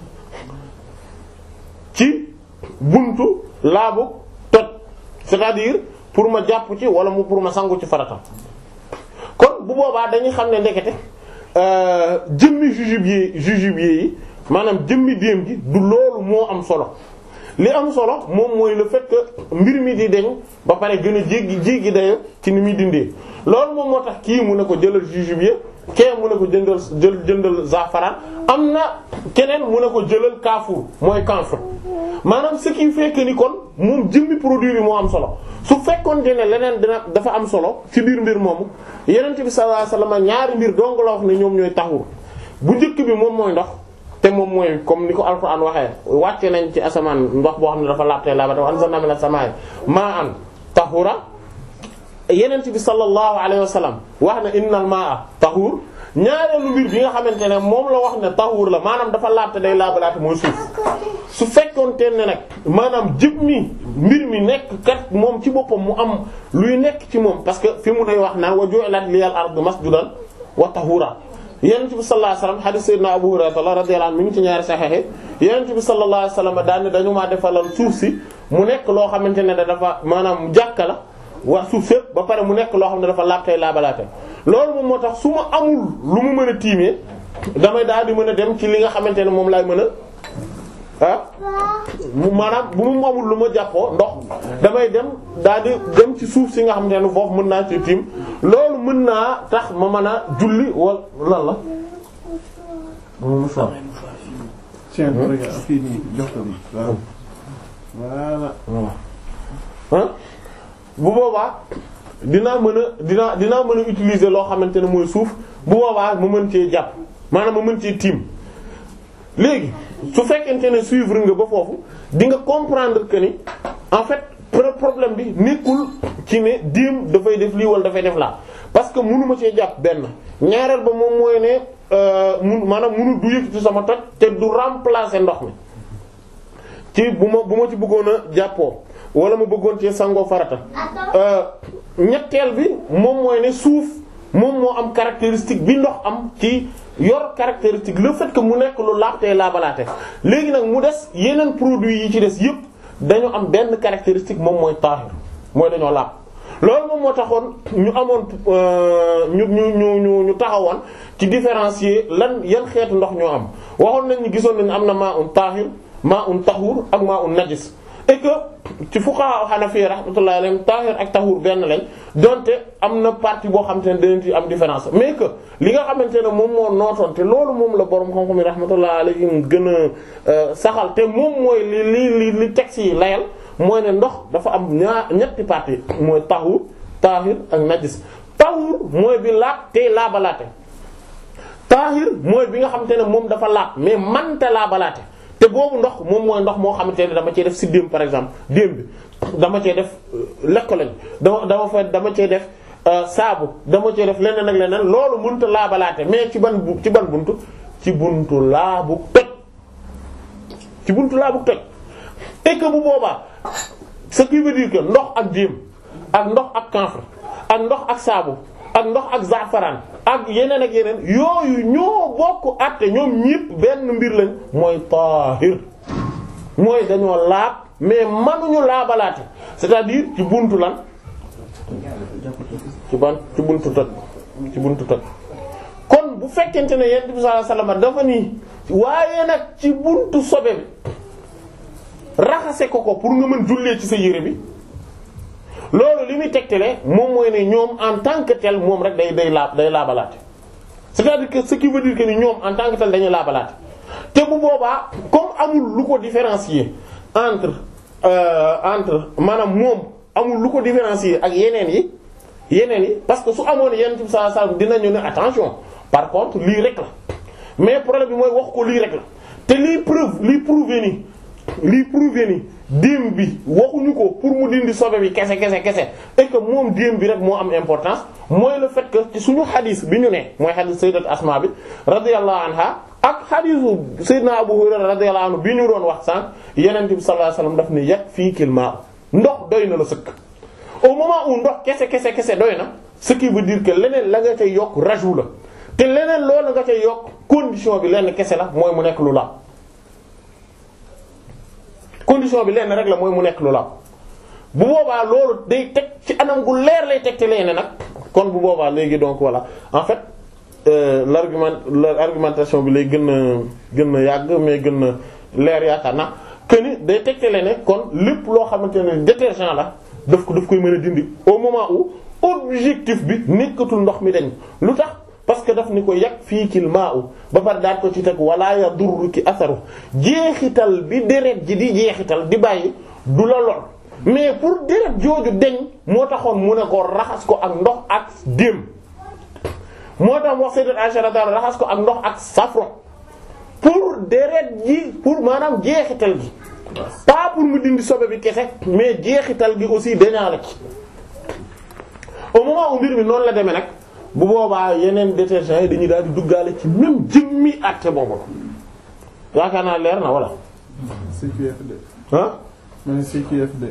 ci buntu laabu toj c'est-à-dire pour ma jàpp ci wala mu pour ma sangu ci farata kon bu boobaa dañuy xam ne ndekete euh, jëmmi jujubier jujubier yi maanaam jëmmi déem gi du loolu moo am solo li am solo moom mooy le fait que mbir mi di deñ ba pare gën a jéggi jéggi dayo ci ni muy dindee loolu moom moo tax kii mu ne ko jëlal jujubier kee mu ne ko jëndal jël jëndal zafaran am na keneen mu ne ko jëlal kaafuur mooy camphre maanaam ce qui fait que ni kon moom jëmmi produit bi moo am solo su fekkoon ne leneen dina dafa am solo ci biir mbir moomu yenent bi sallallahu alayhi wasallam ñaari mbir dong la wax ne ñoom ñooy taxur bu njëkk bi moom mooy ndox te moom mooy comme ni ko alquran waxee wàcce nañ ci asamaan ndox boo xam ne dafa laabte laabate wa anzalna minas samaa'i maa'an tahura yenent bi sallallahu alayhi wasallam wax ne innal maa'a tahur ñaareelu mbir bi nga xamante ne moom la wax ne tahur la maanaam dafa laabte day laabalaate mooy suuf su fekkoon te ne nag maanaam jëb mi mbir mi nekk kat moom ci boppam mu am luy nekk ci moom parce que fi mu day wax naan wa ju'ilat liyal ardu masjudan wa tahura yonent bi sallallahu alayhi wasallam hadith sayyidina Abu Hurayra radiyallahu anhu mi ngi ci ñaari sahih yonent bi sallallahu alayhi wasallam daan ne dañu maa defalal suuf si mu nekk loo xamante ne dafa maanaam jàkka la waa suuf sépp ba pare mu nekk loo xam ne dafa laabtey laabalaate loolu moom moo tax su ma amul lu mu mën a tiimee damay daal di mën a dem ci li nga xamante ne moom laay mën a ah mu maanaam bu mu amul lu ma jàppoo ndox damay dem daal di dem ci suuf si nga xamante ne foofu mën naa ci tiim loolu mën naa tax ma mën a julli wala lan la. moom fa. tiens regarde fii nii jox ko nii waaw voilà. ah bu boobaa dinaa mën a dinaa dinaa mën a utiliser loo xamante ne mooy suuf bu boobaa ma mën cee jàpp maanaam ma mën cee tiim léegi su fekkente ne suivre nga ba foofu di nga comprendre que ni en fait problème bi nekkul ci ne diim dafay def lii wala dafay def laa parce que mënuma cee jàpp benn ñaareel ba moom mooy ne mun maanaam mënu du yëkkati sama toj te du remplacer ndox mi ci bu ma bu ma ci bëggoon a jàppoo wala ma bëggoon ci sangoo farata ñetteel bi moom mooy ne suuf moom moo am caractéristique bi ndox am ci yor caractéristique le fait que mu nekk lu laabtee laabalaate léegi nag mu des yeneen produits yi ci des yépp dañu am benn caractéristique moom mooy taahir mooy dañoo laab loolu moom moo taxoon ñu amoon ñu ñu ñu ñu ñu taxawoon ci différencier lan yan xeetu ndox ñoo am waxoon nañ ni gisoon nañ am na maa un taahir maa un tahur ak maa un najis et que ci fuqaha hanafi rahmatullahi alayhim tahir ak tahur benn lañ donte am na partie boo xamante ne dinañ ci am différence mais que li nga xamante ne moom moo nootoon te loolu moom la borom xam-xam yi rahmatullahi alayhim gën a saxal te moom mooy li li li li texte yi layal mooy ne ndox dafa am ñaar ñetti partie mooy tahur tahir ak najis tahur mooy bi laab tey laabalaate tahir mooy bi nga xamante ne moom dafa laab mais manta laabalaate te boobu ndox moom mooy ndox moo xamante ne dama cee def siddéem par exemple déem bi dama cee def lekk lañ dama dama fa dama cee def saabu dama cee def leneen ak leneen loolu mënut a laabalaate mais ci ban bu ci ban buntu ci buntu laabu toj ci buntu laabu toj et que bu boobaa ce qui veut dire que ndox ak déem ak ndox ak camphre ak ndox ak saabu ak ndox ak zafaran ak yeneen ak yeneen yooyu ñoo bokk àtte ñoom ñépp benn mbir lañ mooy taahir mooy dañoo laab mais manuñu laabalaate c'est-à-dire ci buntu lan ci ban ci buntu toj ci buntu toj kon bu fekkente ne yonent bi sallallahu alayhi wasallam dafa nii waaye nag ci buntu sobe bi raxase ko ko pour nga mën jullee ci sa yére bi loolu li muy tegtale moom mooy ne ñoom en tant que tel moom rek day day laab day laabalaate c'est-à-dire que ce qui veut dire que ni ñoom en tant que tel dañuy laabalaate te bu boobaa comme amul lu ko différencier entre euh, entre maanaam moom amul lu ko différencier ak yeneen yi yeneen yi parce que su amoon yeneen ci sallallahu alayhi wasallam dinañu ne attention par contre lii rek la mais problème bi mooy wax ko lii rek la te lii preuve lii prouver ni lii prouver ni déem bi waxuñu ko pour mu dindi sobe bi kese kese kese et que moom déem bi rek moo am importance mooy le fait que ci suñu xadis bi ñu ne mooy xadis sayyidat Asma bi radiyallahu anha ak xadisu sayyidina Abu Hurayra radiyallahu anhu bi ñu doon wax sànq Yonent bi sallallahu alayhi wasallam daf ne yakfiikil maa ndox doy na la sëkk au moment où ndox kese kese kese doy na ce qui veut dire que leneen la nga cay yokk rajout la te leneen loolu nga cay yokk condition bi lenn kese la mooy mu nekk lu la condition bi lenn rek la mooy mu nekk lu la bu boobaa loolu day teg ci anam gu leer lay teg te leneen nag kon bu boobaa léegi donc voilà en fait euh, l'argument l'argumentation bi lay gën a gën a yàgg mais gën a leer yaakaar na que ni day tegtale ne kon lépp loo xamante ne détergent la daf ko daf koy mën a dindi au moment où objectif bi nekkatul ndox mi dañ lu tax parce que daf ni ko yàq fii kil maa u ba pare daal ko ci teg wala yadurru ki asaru jeexital bi deret ji di jeexital di bàyyi du la lor mais pour deret jooju deñ moo taxoon mu ne ko raxas ko ak ndox ak déem moo tax wax sayyidat Aisha radhiyallahu raxas ko ak ndox ak safran pour deret ji pour maanaam jeexital gi pas pour mu dindi sobe bi kese mais jeexital gi aussi dañaa la ci au moment où mbir mi noonu la demee nag bu boobaa yeneen détergents yi dañuy daal di duggaale ci même jëmmi àtte boobu la yaakaar naa leer na wala CQFD. ah ma ne CQFD.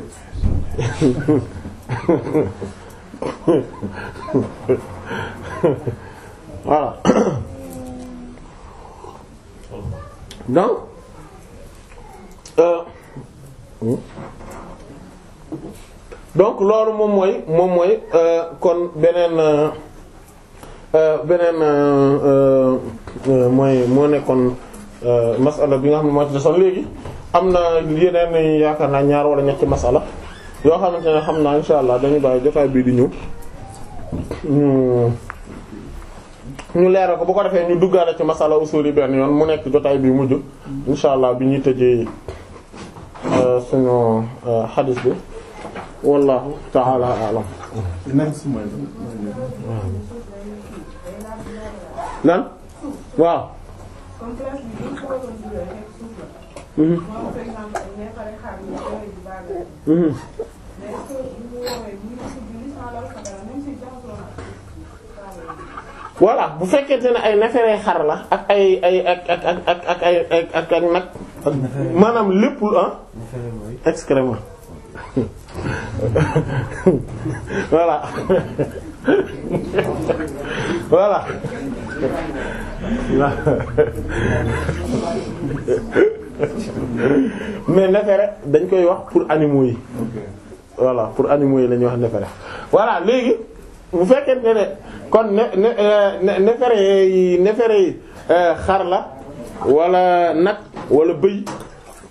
voilà donc euh, donc loolu moom mooy moom mooy euh, kon beneen euh, euh, beneen euh, euh, mooy moo nekkoon euh, masala bi nga xam ne moo ci desoon léegi am na yeneen yaakaar naa ñaar wala ñetti masala yoo xamante ne xam naa insha allah dañu bàyyi jotaay bii di ñëw ñu ñu leeral ko bu ko defee ñu duggaale ci masala usul yi benn yoon mu nekk jotaay bi mujj insha allah bi ñuy tëjee euh, suñu euh, xadis bi wallahu ta'ala a'lam next mooy lan waaw comme classe bi dañ ko waroon dugal rek suuf la. mhm moom par exemple ay neefare xar yi yooyu di baagal. mhm mais est-ce que bu mu woowee bu ñu si julli sans loolu sa dara même si jaxasoo na ak voilà bu fekkente ne ay neefere xar la ak ay ay ak ak ak ak ak ay ak ak ak nag ak maanaam lépp lu ah excrément voilà voilà mais neefere dañ koy wax pour animaux yi voilà pour animaux yi la ñuy wax neefere voilà léegi bu fekkente ne kon ne ne ne neefere yi neefere yi xar la wala nag wala bëy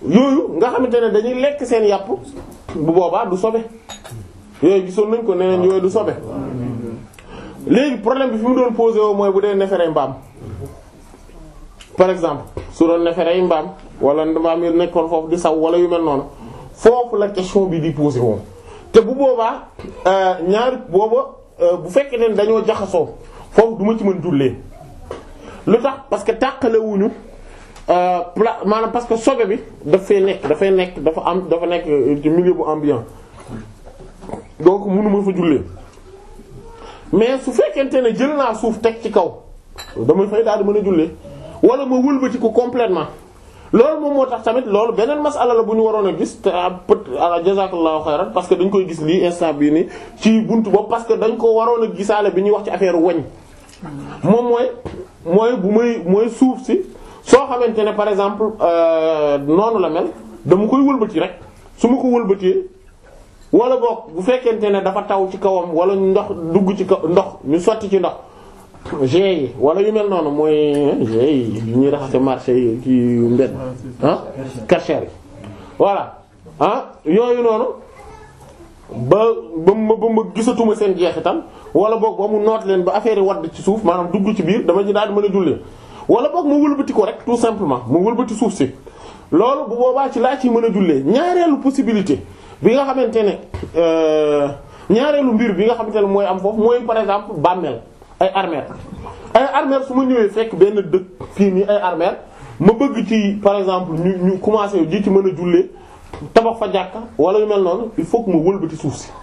yooyu nga xamante ne dañuy lekk seen yàpp bu boobaa du sobe yooyu gisoon nañ ko neneen yooyu du sobe léegi problème bi fi mu doon posé woo mooy bu dee neefere mbaam par exemple su doon neefere yi mbaam wala mbaam yi nekkoon foofu di saw wala yu mel noonu foofu la question bi di posé woon te bu boobaa ñaari booba bu fekkee ne dañoo jaxasoo foofu du ma ci mën jullee lu tax parce que tàqalewuñu pla maanaam parce que sobe bi daf fay nekk dafay nekk dafa am dafa nekk ci milieu bu ambiant donc mënuma fa jullee mais su fekkente ne jël naa suuf teg ci kaw damay fay daal di mën a jullee wala ma wëlbati ko complètement loolu moom moo tax tamit loolu beneen masala la bu ñu waroon a gis te peut jazakallahu xayran parce que dañ koy gis lii instant bii nii ci buntu boobu parce que dañ ko waroon a gisaale bi ñuy wax ci affaire wañ moom mooy mooy bu may mooy suuf si soo xamante ne par exemple noonu la mel dama koy wëlbati rek su ma ko wëlbatee wala boog bu fekkente ne dafa taw ci kawam wala ndox dugg ci kaw ndox ñu sotti ci ndox g yi wala yu mel noonu mooy g yi yu ñuy raxase marché yi ki mbedd ah karcher yi voilà ah yooyu noonu ba ba ma ba ma gisatuma seen jeexital wala boog ba mu noot leen ba affaire yi wadd ci suuf maanaam dugg ci biir dama ci daal di mën a jullee wala boog ma wëlbati ko rek tout simplement ma wëlbati suuf si loolu bu boobaa ci laa ci mën a jullee ñaareelu possibilité bi nga xamante ne ñaareelu mbir bi nga xamante ne mooy am foofu mooy par exemple bàmmeel ay armère ay armère su ma ñëwee fekk benn dëkk fii nii ay armère ma bëgg ci par exemple ñu ñu commencé ji ci mën a jullee tabax fa jàkka wala yu mel noonu il faut que ma wëlbati suuf si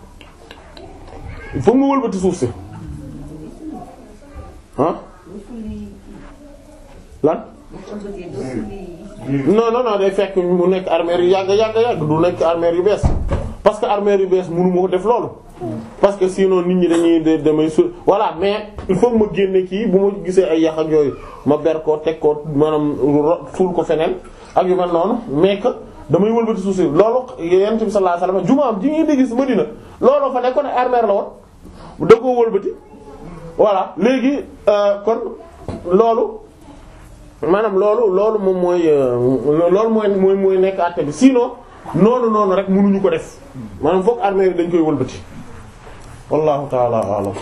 il faut que ma wëlbati suuf si ah lan non non non day fekk mu nekk armère yu yàgg yàgg yàgg du nekk armère yu bees parce que armère yu bees mënu ma ko def loolu parce que sinon nit ñi dañuy de damay su voilà mais il faut que ma génne kii bu ma gisee ay yàq ak yooyu ma ber ko teg ko maanaam suul ko feneen ak yu mel noonu mais que damay wëlbati suuf si loolu yonent bi sallallahu alayhi wasallam jumaam ji ngeen di gis Madina looloo fa nekkoon armère la woon da koo wëlbati voilà léegi kon loolu maanaam loolu loolu moom mooy loolu mooy mooy mooy nekk àtte bi sinon noonu noonu rek mënuñu ko def maanaam fokk armée yi dañ koy wëlbati wallahu taala alam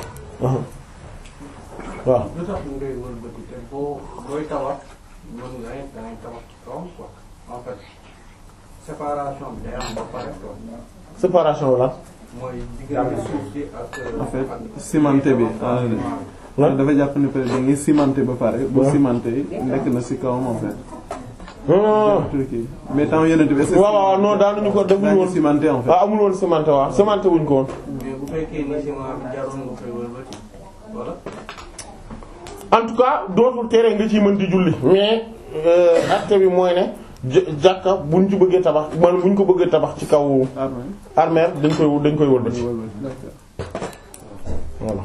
waaw lu tax ñu ngay wëlbati te boo booy tabax mën nga ne dangay tabax ci kawam quoi en fait séparation bi day am ba pare quoi séparation la mooy diggante suuf si ak. en fait cimenté bi ah lan dafa jàpp ne peut-être da ngay cimenté ba pare. bu cimenté nekk na ci kawam en fait. non truc yi mais temps yeneen bi. est-ce que waaw waaw non daanuñu ko defuñu woon cimenté en fait. ah amul woon cimenté waaw cimenté wuñ ko woon mais bu fekkee ni ciment bi jaroon nga koy wëlbati wala. en tout cas dootul tere nga ciy mën di julli mais acte bi mooy ne j- jàkka buñ ci bëggee tabax man buñ ko bëggee tabax ci kaw armée. armère dañ koy dañ koy wëlbati D'accord. voilà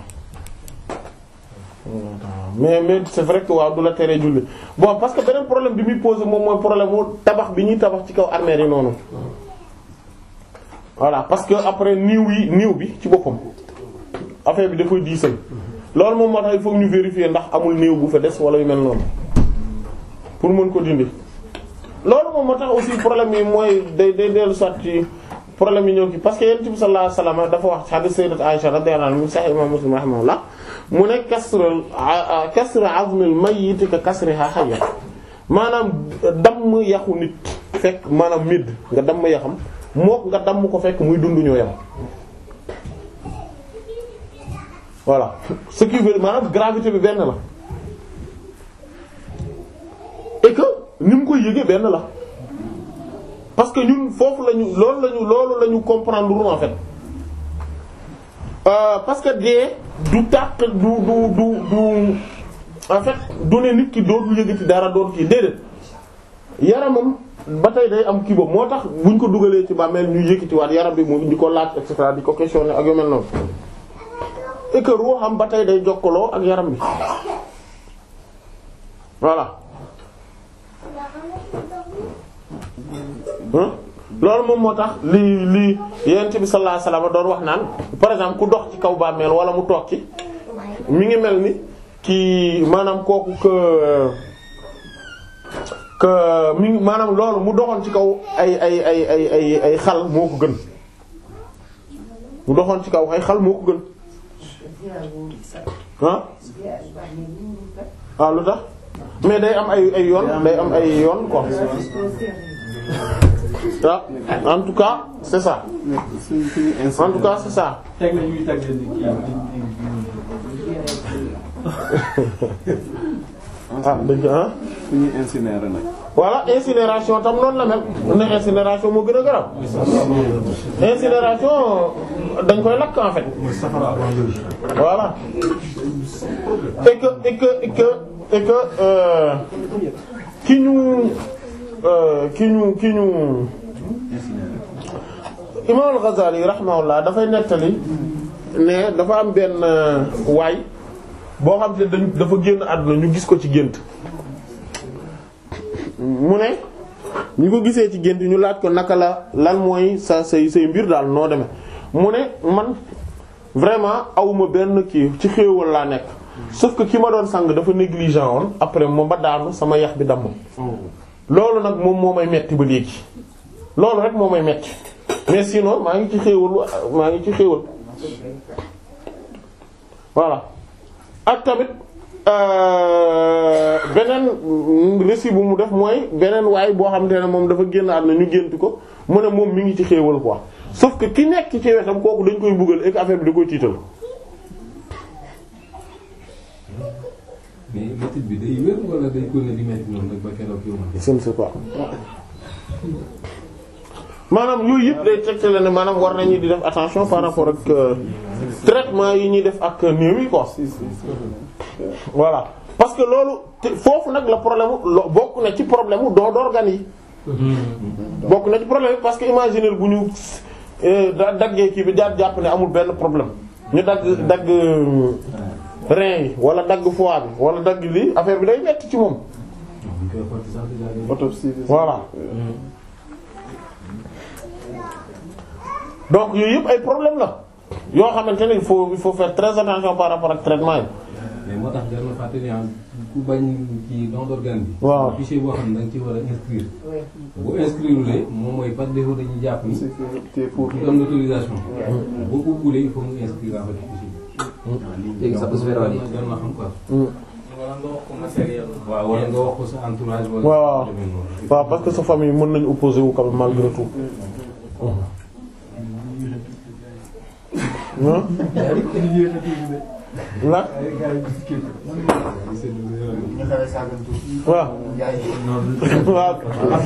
mais mais c'est vrai que waaw du la teree julli bon parce que beneen problème bi muy posé moom mooy problème mu tabax bi ñuy tabax ci kaw armère yi noonu voilà parce que après niiw yi niiw bi ci boppam affaire bi dafay diisal loolu moom moo tax il faut ñu vérifier ndax amul niiw bu fa des wala yu mel noonu pour mën ko dindi loolu moom moo tax aussi problème yi mooy day day dellu soit ci problème yi ñëw ki parce que yonent bi sallallahu alayhi wasallam dafa wax hadith sayyidat Aisha radiyallahu anha sahih imam Muslim rahimahullah mu ne kasrul kasru azmil mayyit ka kasriha hayya maanaam damm yaxu nit fekk maanaam midd nga damm yaxam mook nga damm ko fekk muy dund ñoo yam voilà ce qui veut maanaam gravité bi benn la et que ni mu koy yëgee benn la parce que ñun foofu lañu loolu lañu loolu lañu comprendre en fait euh, parce que dee du tàq du du du du en fait du ne nit ki dootul yëgati dara dootul kii déedéet yaramam ba tey day am kii boobu moo tax buñ ko dugalee ci bàmmeel ñu yëkkatiwaat yaram bi mu di ko laaj et cetera di ko questionner ak yu mel noonu et que ruuxam ba tey day jokkaloo ak yaram bi voilà. loolu moom moo tax lii lii yonent bi sallallahu alayhi wasallam doon wax naan par exemple ku dox ci kaw bàmmeel wala mu toog ci mi ngi mel ni kii maanaam kooku que que mi ngi maanaam loolu mu doxoon ci kaw ay ay ay ay ay ay xal moo ko gën mu doxoon ci kaw ay xal moo ko gën ah ah lu tax mais day am ay ay yoon day am ay yoon quoi ah en tout cas c'est ça en tout cas c'est ça teg na ñuy teg leen di ah dëgg ah fu ñuy incinérer nag. voilà incinération tam noonu la mel ne incinération moo gën a garab incinération dañ koy lakk en fait voilà et que et que et que et que euh, ki ñu euh, ki ñu ki ñu Imam al-Ghazali rahimahullah dafay nettali ne dafa am benn waay boo xam te dañ dafa génn àdduna ñu gis ko ci gént mu ne ñu ko gisee ci gént ñu laaj ko naka la lan mooy sa say say mbir daal noo demee mu ne man vraiment awuma benn kii ci xéewal laa nekk sauf que ki ma doon sang dafa négligent woon après moom ba daanu sama yax bi damm loolu nag moom moo may metti ba léegi loolu rek moo may metti mais sinon maa ngi ci xéewal maa ngi ci xéewal voilà ak tamit euh, beneen récit bu mu def mooy beneen waay boo xamante ne moom dafa génn àdduna ñu gént ko mu ne moom mi ngi ci xéewal quoi sauf que ki nekk ci wetam kooku dañ koy buggal ak affaire bi da koy tiital. mais métit bi day wér wala day ko ne di métti noonu rek ba keroog yow ma je ne sais pas maanaam yooyu yëpp day tegtale ne maanaam war nañu di def attention par rapport ak euh, traitement yi ñuy def ak néew yi quoi voilà parce que loolu te foofu nag la problème lo bokk na ci problème mu don d'organes yi bokk na ci problème yi parce que imaginer bu ñu euh, da daggee kii bi jaar jàpp ne amul benn problème ñu dagg dagg euh, rein yi wala dagg foie bi wala dagg lii affaire bi day metti ci moom ñu koy xotti sax déjà day- autopsie bi. voilà donc yooyu yëpp ay problème la yoo xamante ne il faut il faut faire très attention par rapport ak traitement yi mais moo tax jar na fàttali ah ku bañ ci don d'organe bi. Waaw. fichier boo xam ne da nga ci war a inscrire. bu inscrire lee moom mooy par défaut dañuy jàpp ni. c'est que t'es pour. ki am l'autorisation. boo ko kuulee il faut mu inscrire en fait ci fichier bi. léegi sax bés verra jar na jar na xam quoi. wala nga wax ko matériel. waaw wala nga wax ko sa entourage. wala waaw demee noonu. waaw parce que sa famille mën nañu opposer wu quand même malgré tout Hein? la waaw waaw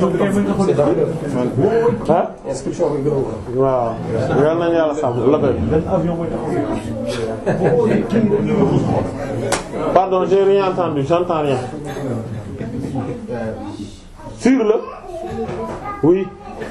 ah inscription bi gënu ko. waaw yal nañu yàlla sàmm la koy pardon j'ai rien entendu j'entends rien sur le oui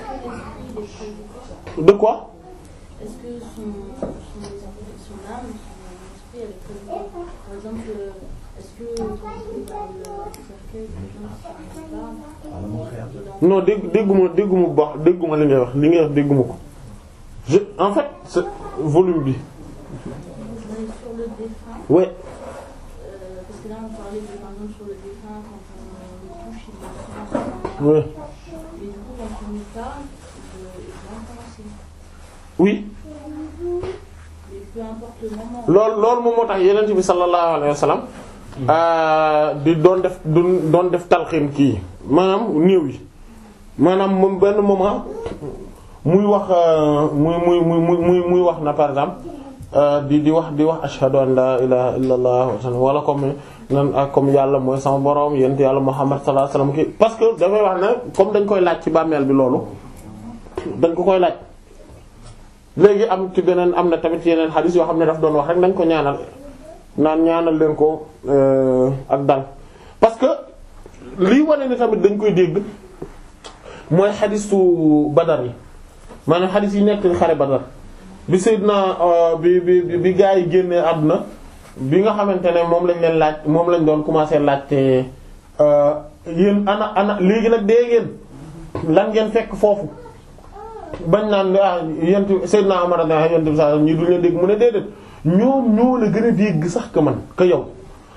de quoi Est-ce que son, son, son âme, son esprit, elle est connectée Par exemple, euh, est-ce que quand il est dans le cercueil, quelqu'un qui parle non dégg dégguma dégguma bu baax dégguma li ngay wax li ngay wax dégguma ko je en fait c'est volume bi Mais sur le défunt, ouais euh, parce que là on parlait de, par exemple sur le défunt, quand on le touche, il est ouais Mais du coup, quand on y parle, il il l'entend aussi. oui Mais peu importe le moment. loolu loolu moom moo tax yeneen bi sallallahu alayhi wa sallam di doon def doon def talxiin kii maanaam néew yi maanaam moom benn moment muy wax muy muy muy muy muy wax na par exemple di di wax di wax ashhadu an la ilaha illa allah wala comme nan ak comme yàlla mooy sama borom yent yàlla muhammad sallallahu alayhi wa sallam kii parce que dafay wax ne comme dañ koy laaj ci bàmmeel bi loolu dañ ko koy laaj léegi am ci beneen am na tamit yeneen xadis yoo xam ne daf doon wax rek nañ ko ñaanal naan ñaanal leen ko ak dal parce que lii wane ni tamit dañ koy dégg mooy xadisu badar yi maanaam xadis yi nekk xare badar bi Seydina bi bi bi gaa yi génnee àdduna bi nga xamante ne moom lañ leen laaj moom lañ doon commencer laajte yéen ana ana léegi nag dee ngeen lan ngeen fekk foofu bañ naan ah yent Seydina Umar na yent bi sa ñi duñ leen dégg mu ne déedéet ñoom ñoo la gën a dégg sax que man que yow parce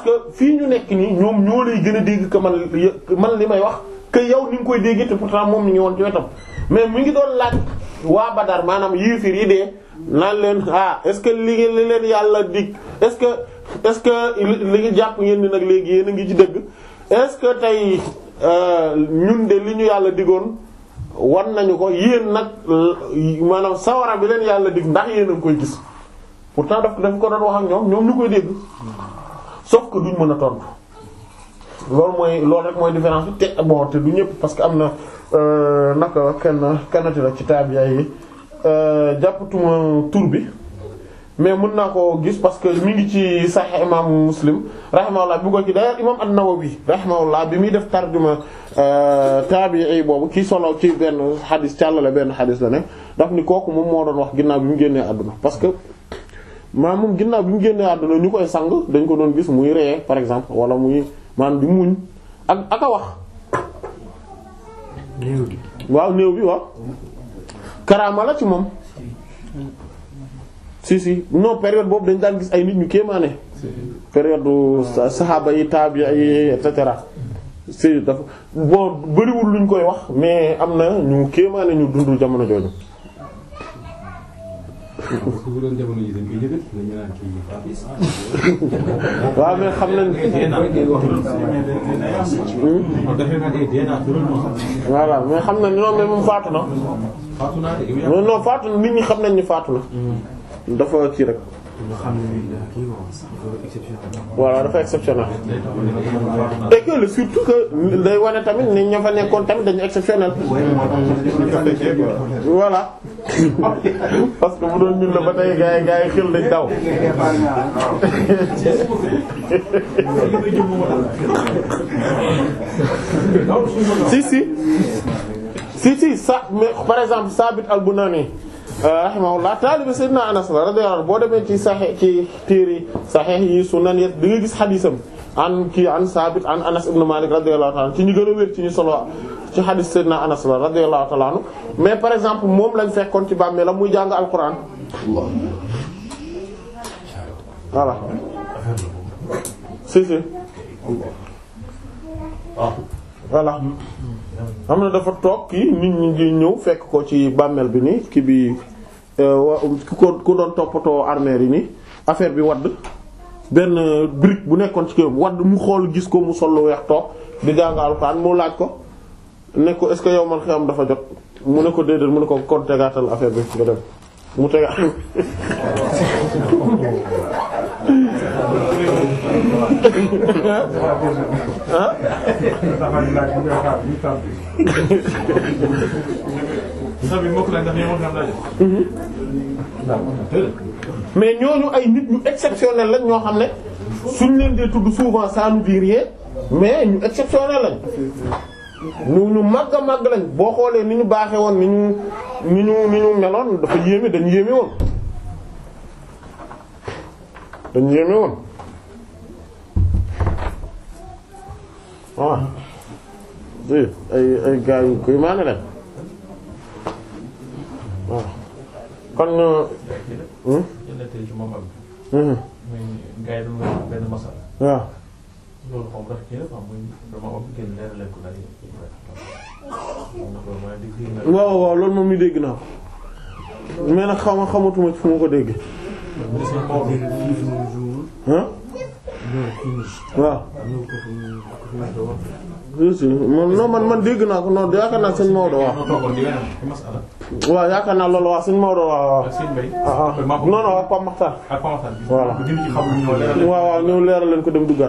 que fii ñu nekk nii ñoom ñoo lay gën a dégg que man man li may wax que yow ni nga koy dégg te pourtant moom mi ngi woon ci wetam mais mi ngi doon laaj waa Badar maanaam yéefir yi dee naan leen ah est-ce que li li leen yàlla dig est-ce que est-ce que li ngi jàpp ngeen ni nag léegi yéen a ngi ci dëgg est-ce que tey ñun de li ñu yàlla digoon wan nañu ko yéen nag maanaam sawara bi leen yàlla dig ndax yéen a ngi koy gis pourtant daf daf ko doon wax ak ñoom ñoom ñu koy dégg sauf que duñ mën a tontu loolu mooy loolu rek mooy différence bi te bon te du ñëpp parce que am na naka kenn kanati la ci tabiya yi jàppatuma tur bi mais mën naa ko gis parce que mi ngi ci Sahih imam Muslim rahimahullah bi ko ci d'ailleurs imam An-Nawawi rahimahullah bi muy def tarjuma tabi'i boobu kii solo ci benn xadis càllale benn xadis la ne daf ni kooku moom moo doon wax ginnaaw bi mu génnee àdduna parce que maa moom ginnaaw bi mu génnee àdduna ñu koy sang dañ ko doon gis muy ree par exemple wala muy maanaam di muñ ak ak a wax waaw néew bi waaw karaama la ci moom si si non période boobu dañ daan gis ay nit ñu kéemaane période saxaaba yi tabi'a yi et cetera si dafa bon bëriwul luñ koy wax mais am na ñu kéemaane ñu dundul jamono jooju bu doon jamono yi dañ koy yëgal dañu naan kii Papis. waaw mais xam nañ voilà mais xam nañ non mais moom faatu na faatu naa de non non faatu na nit ñi xam nañ ni faatu na dafa ci rek voilà dafa exceptionnel et que le surtout que day wane tamit ni ña fa nekkoon tamit dañu exceptionnel voilà parce que bu doon ñun la ba tey gaa yi gaa yi xel dañ daw si si si si sa mais par exemple Sabit al-Bunani rahimahullah taalibe Seydina Anas la radiyallahu anhu boo demee ci saxee ci téere saxeex yi sunan yi di nga gis xadisam an kii an Sabit an Anas ibn Malik radiyallahu ta'ala ci ñu gën a wér ci ñu solo ci xadis Seydina Anas la radiyallahu ta'ala anhu mais par exemple moom lañ fekkoon ci bàmmeel la muy jàng alquran voilà si si voilà xam na dafa toog kii nit ñi ngi ñëw fekk ko ci bàmmeel bi nii kii bi wa ku ko ku doon toppatoo armère yi nii affaire bi wadd benn brique bu nekkoon ci kii wadd mu xool gis ko mu sol lu weex toog di jàng alxuraan mu laaj ko ne ko est-ce que yow man xiyam dafa jot mu ne ko déedéet mu ne ko kon tegaatal affaire bi nga dem mu tegaat ah mais ñooñu ay nit ñu exceptionnel lañ ñoo xam ne suñ leen dee tudd souvent ça nous dit rien mais ñu exceptionnel lañ ñu ñu màgg a màgg lañ boo xoolee ni ñu baaxee woon ni ñu ni ñu ni ñu meloon dafa yéeme dañ yéeme woon dañ yéeme woon waaw si ay ay gars yu koy maane lañ waaw kon jëndee ci moom am. muy gars yi doon wax benn masal. waaw loolu moom dafa kii la quoi muy dama am génn leer leen ko daal di. waaw waaw loolu moom mi dégg naa ko mais nag xaw ma xamatuma fu ma ko dégg ah waaw si man non man man dégg naa ko non yaakaar naa sëñ Maodo waaw waaw yaakaar naa loolu waaw sëñ Maodo waaw waaw ah ah non non ak Pape Makhtar voilà waaw waaw ñëw leeral leen ko dem duggaat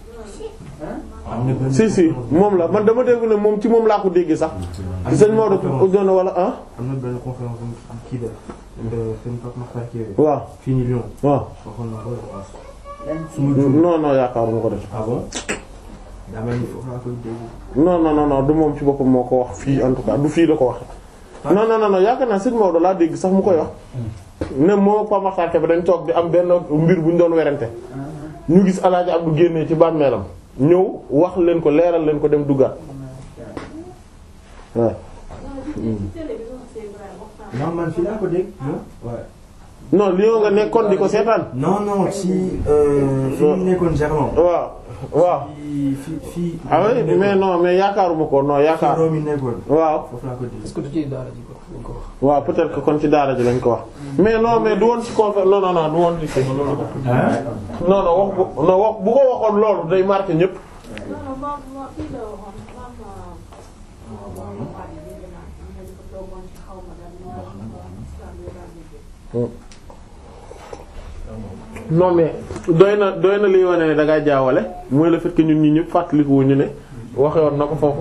si si moom la man dama dégg ne moom ci moom laa ko déggee sax ci sëñ Maodo doon wala ah am na benn conférence am kii de sëñ Pape Makhtar Kébé waaw fii nii Lyon waaw waxoon na ko non non yaakaaruma ko def ah bon daa mel ni foofu laa koy dégg non non non non du moom ci boppam moo ko wax fii en tout cas du fii la ko wax non non non non yaakaar naa sëñ Maodo laa dégg sax mu koy wax ne moo Pape Makhtar Kébé dañ toog di am benn mbir bu ñu doon werante ñu gis Alaaji Abdu génnee ci bàmmeelam ñëw wax leen ko leeral leen ko dem duggaat waaw non man fii laa ko dégg waaw non Lyon nga nekkoon di ko seetaan. non non ci euh, fi ñu nekkoon Gerland. waaw waaw. fii fii fii. ah oui mais non mais yaakaaruma ko non yaakaar. Rome yi nekkoon. waaw. foofu laa ko dégg. est-ce que du ci daara ji ko dañ ko wax. waaw peut-être que kon ci daara ji lañ ko wax. mais non mais du woon ci conférence non non non du woon ci. non non wax bu non wax bu ko waxoon loolu day marqué ñëpp. Non, non, ma, ma, fii la waxoon, ma, ma, ma, ma, ma, ma, dégg naa, am na ñu ko toogoon ci xaw ma daal, ñu wax ko, islam bi daal di non mais doy na doy na liy wane ne da ngaa jaawale mooy le fait que ñun ñi ñëpp fàttaliku wu ñu ne waxe woon na ko foofu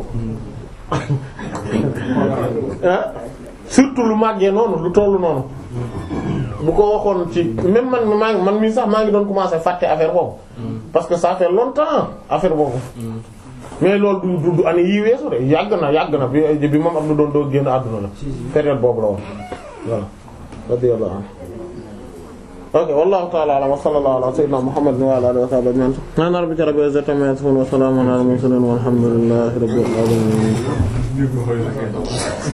ah surtout lu màggee noonu lu tollu noonu bu ko waxoon ci même man maa ngi man mii sax maa ngi doon commencer fàtte affaire boobu parce que ça fait longtemps affaire boobu mais loolu du du du année yii weesu de yàgg na yàgg na bi bi moom am na doon doo génn àdduna la période boobu la woon voilà radiyallahu anhu ok wallahu ta'ala a'lam wa sallallahu ala sayyidina muhammadin wa ala alihi wa sahbihi ajma'in subhana rabbika rabbil izzati amma yasifun wa salamun ala al mursalin walhamdulillahi rabbil alamin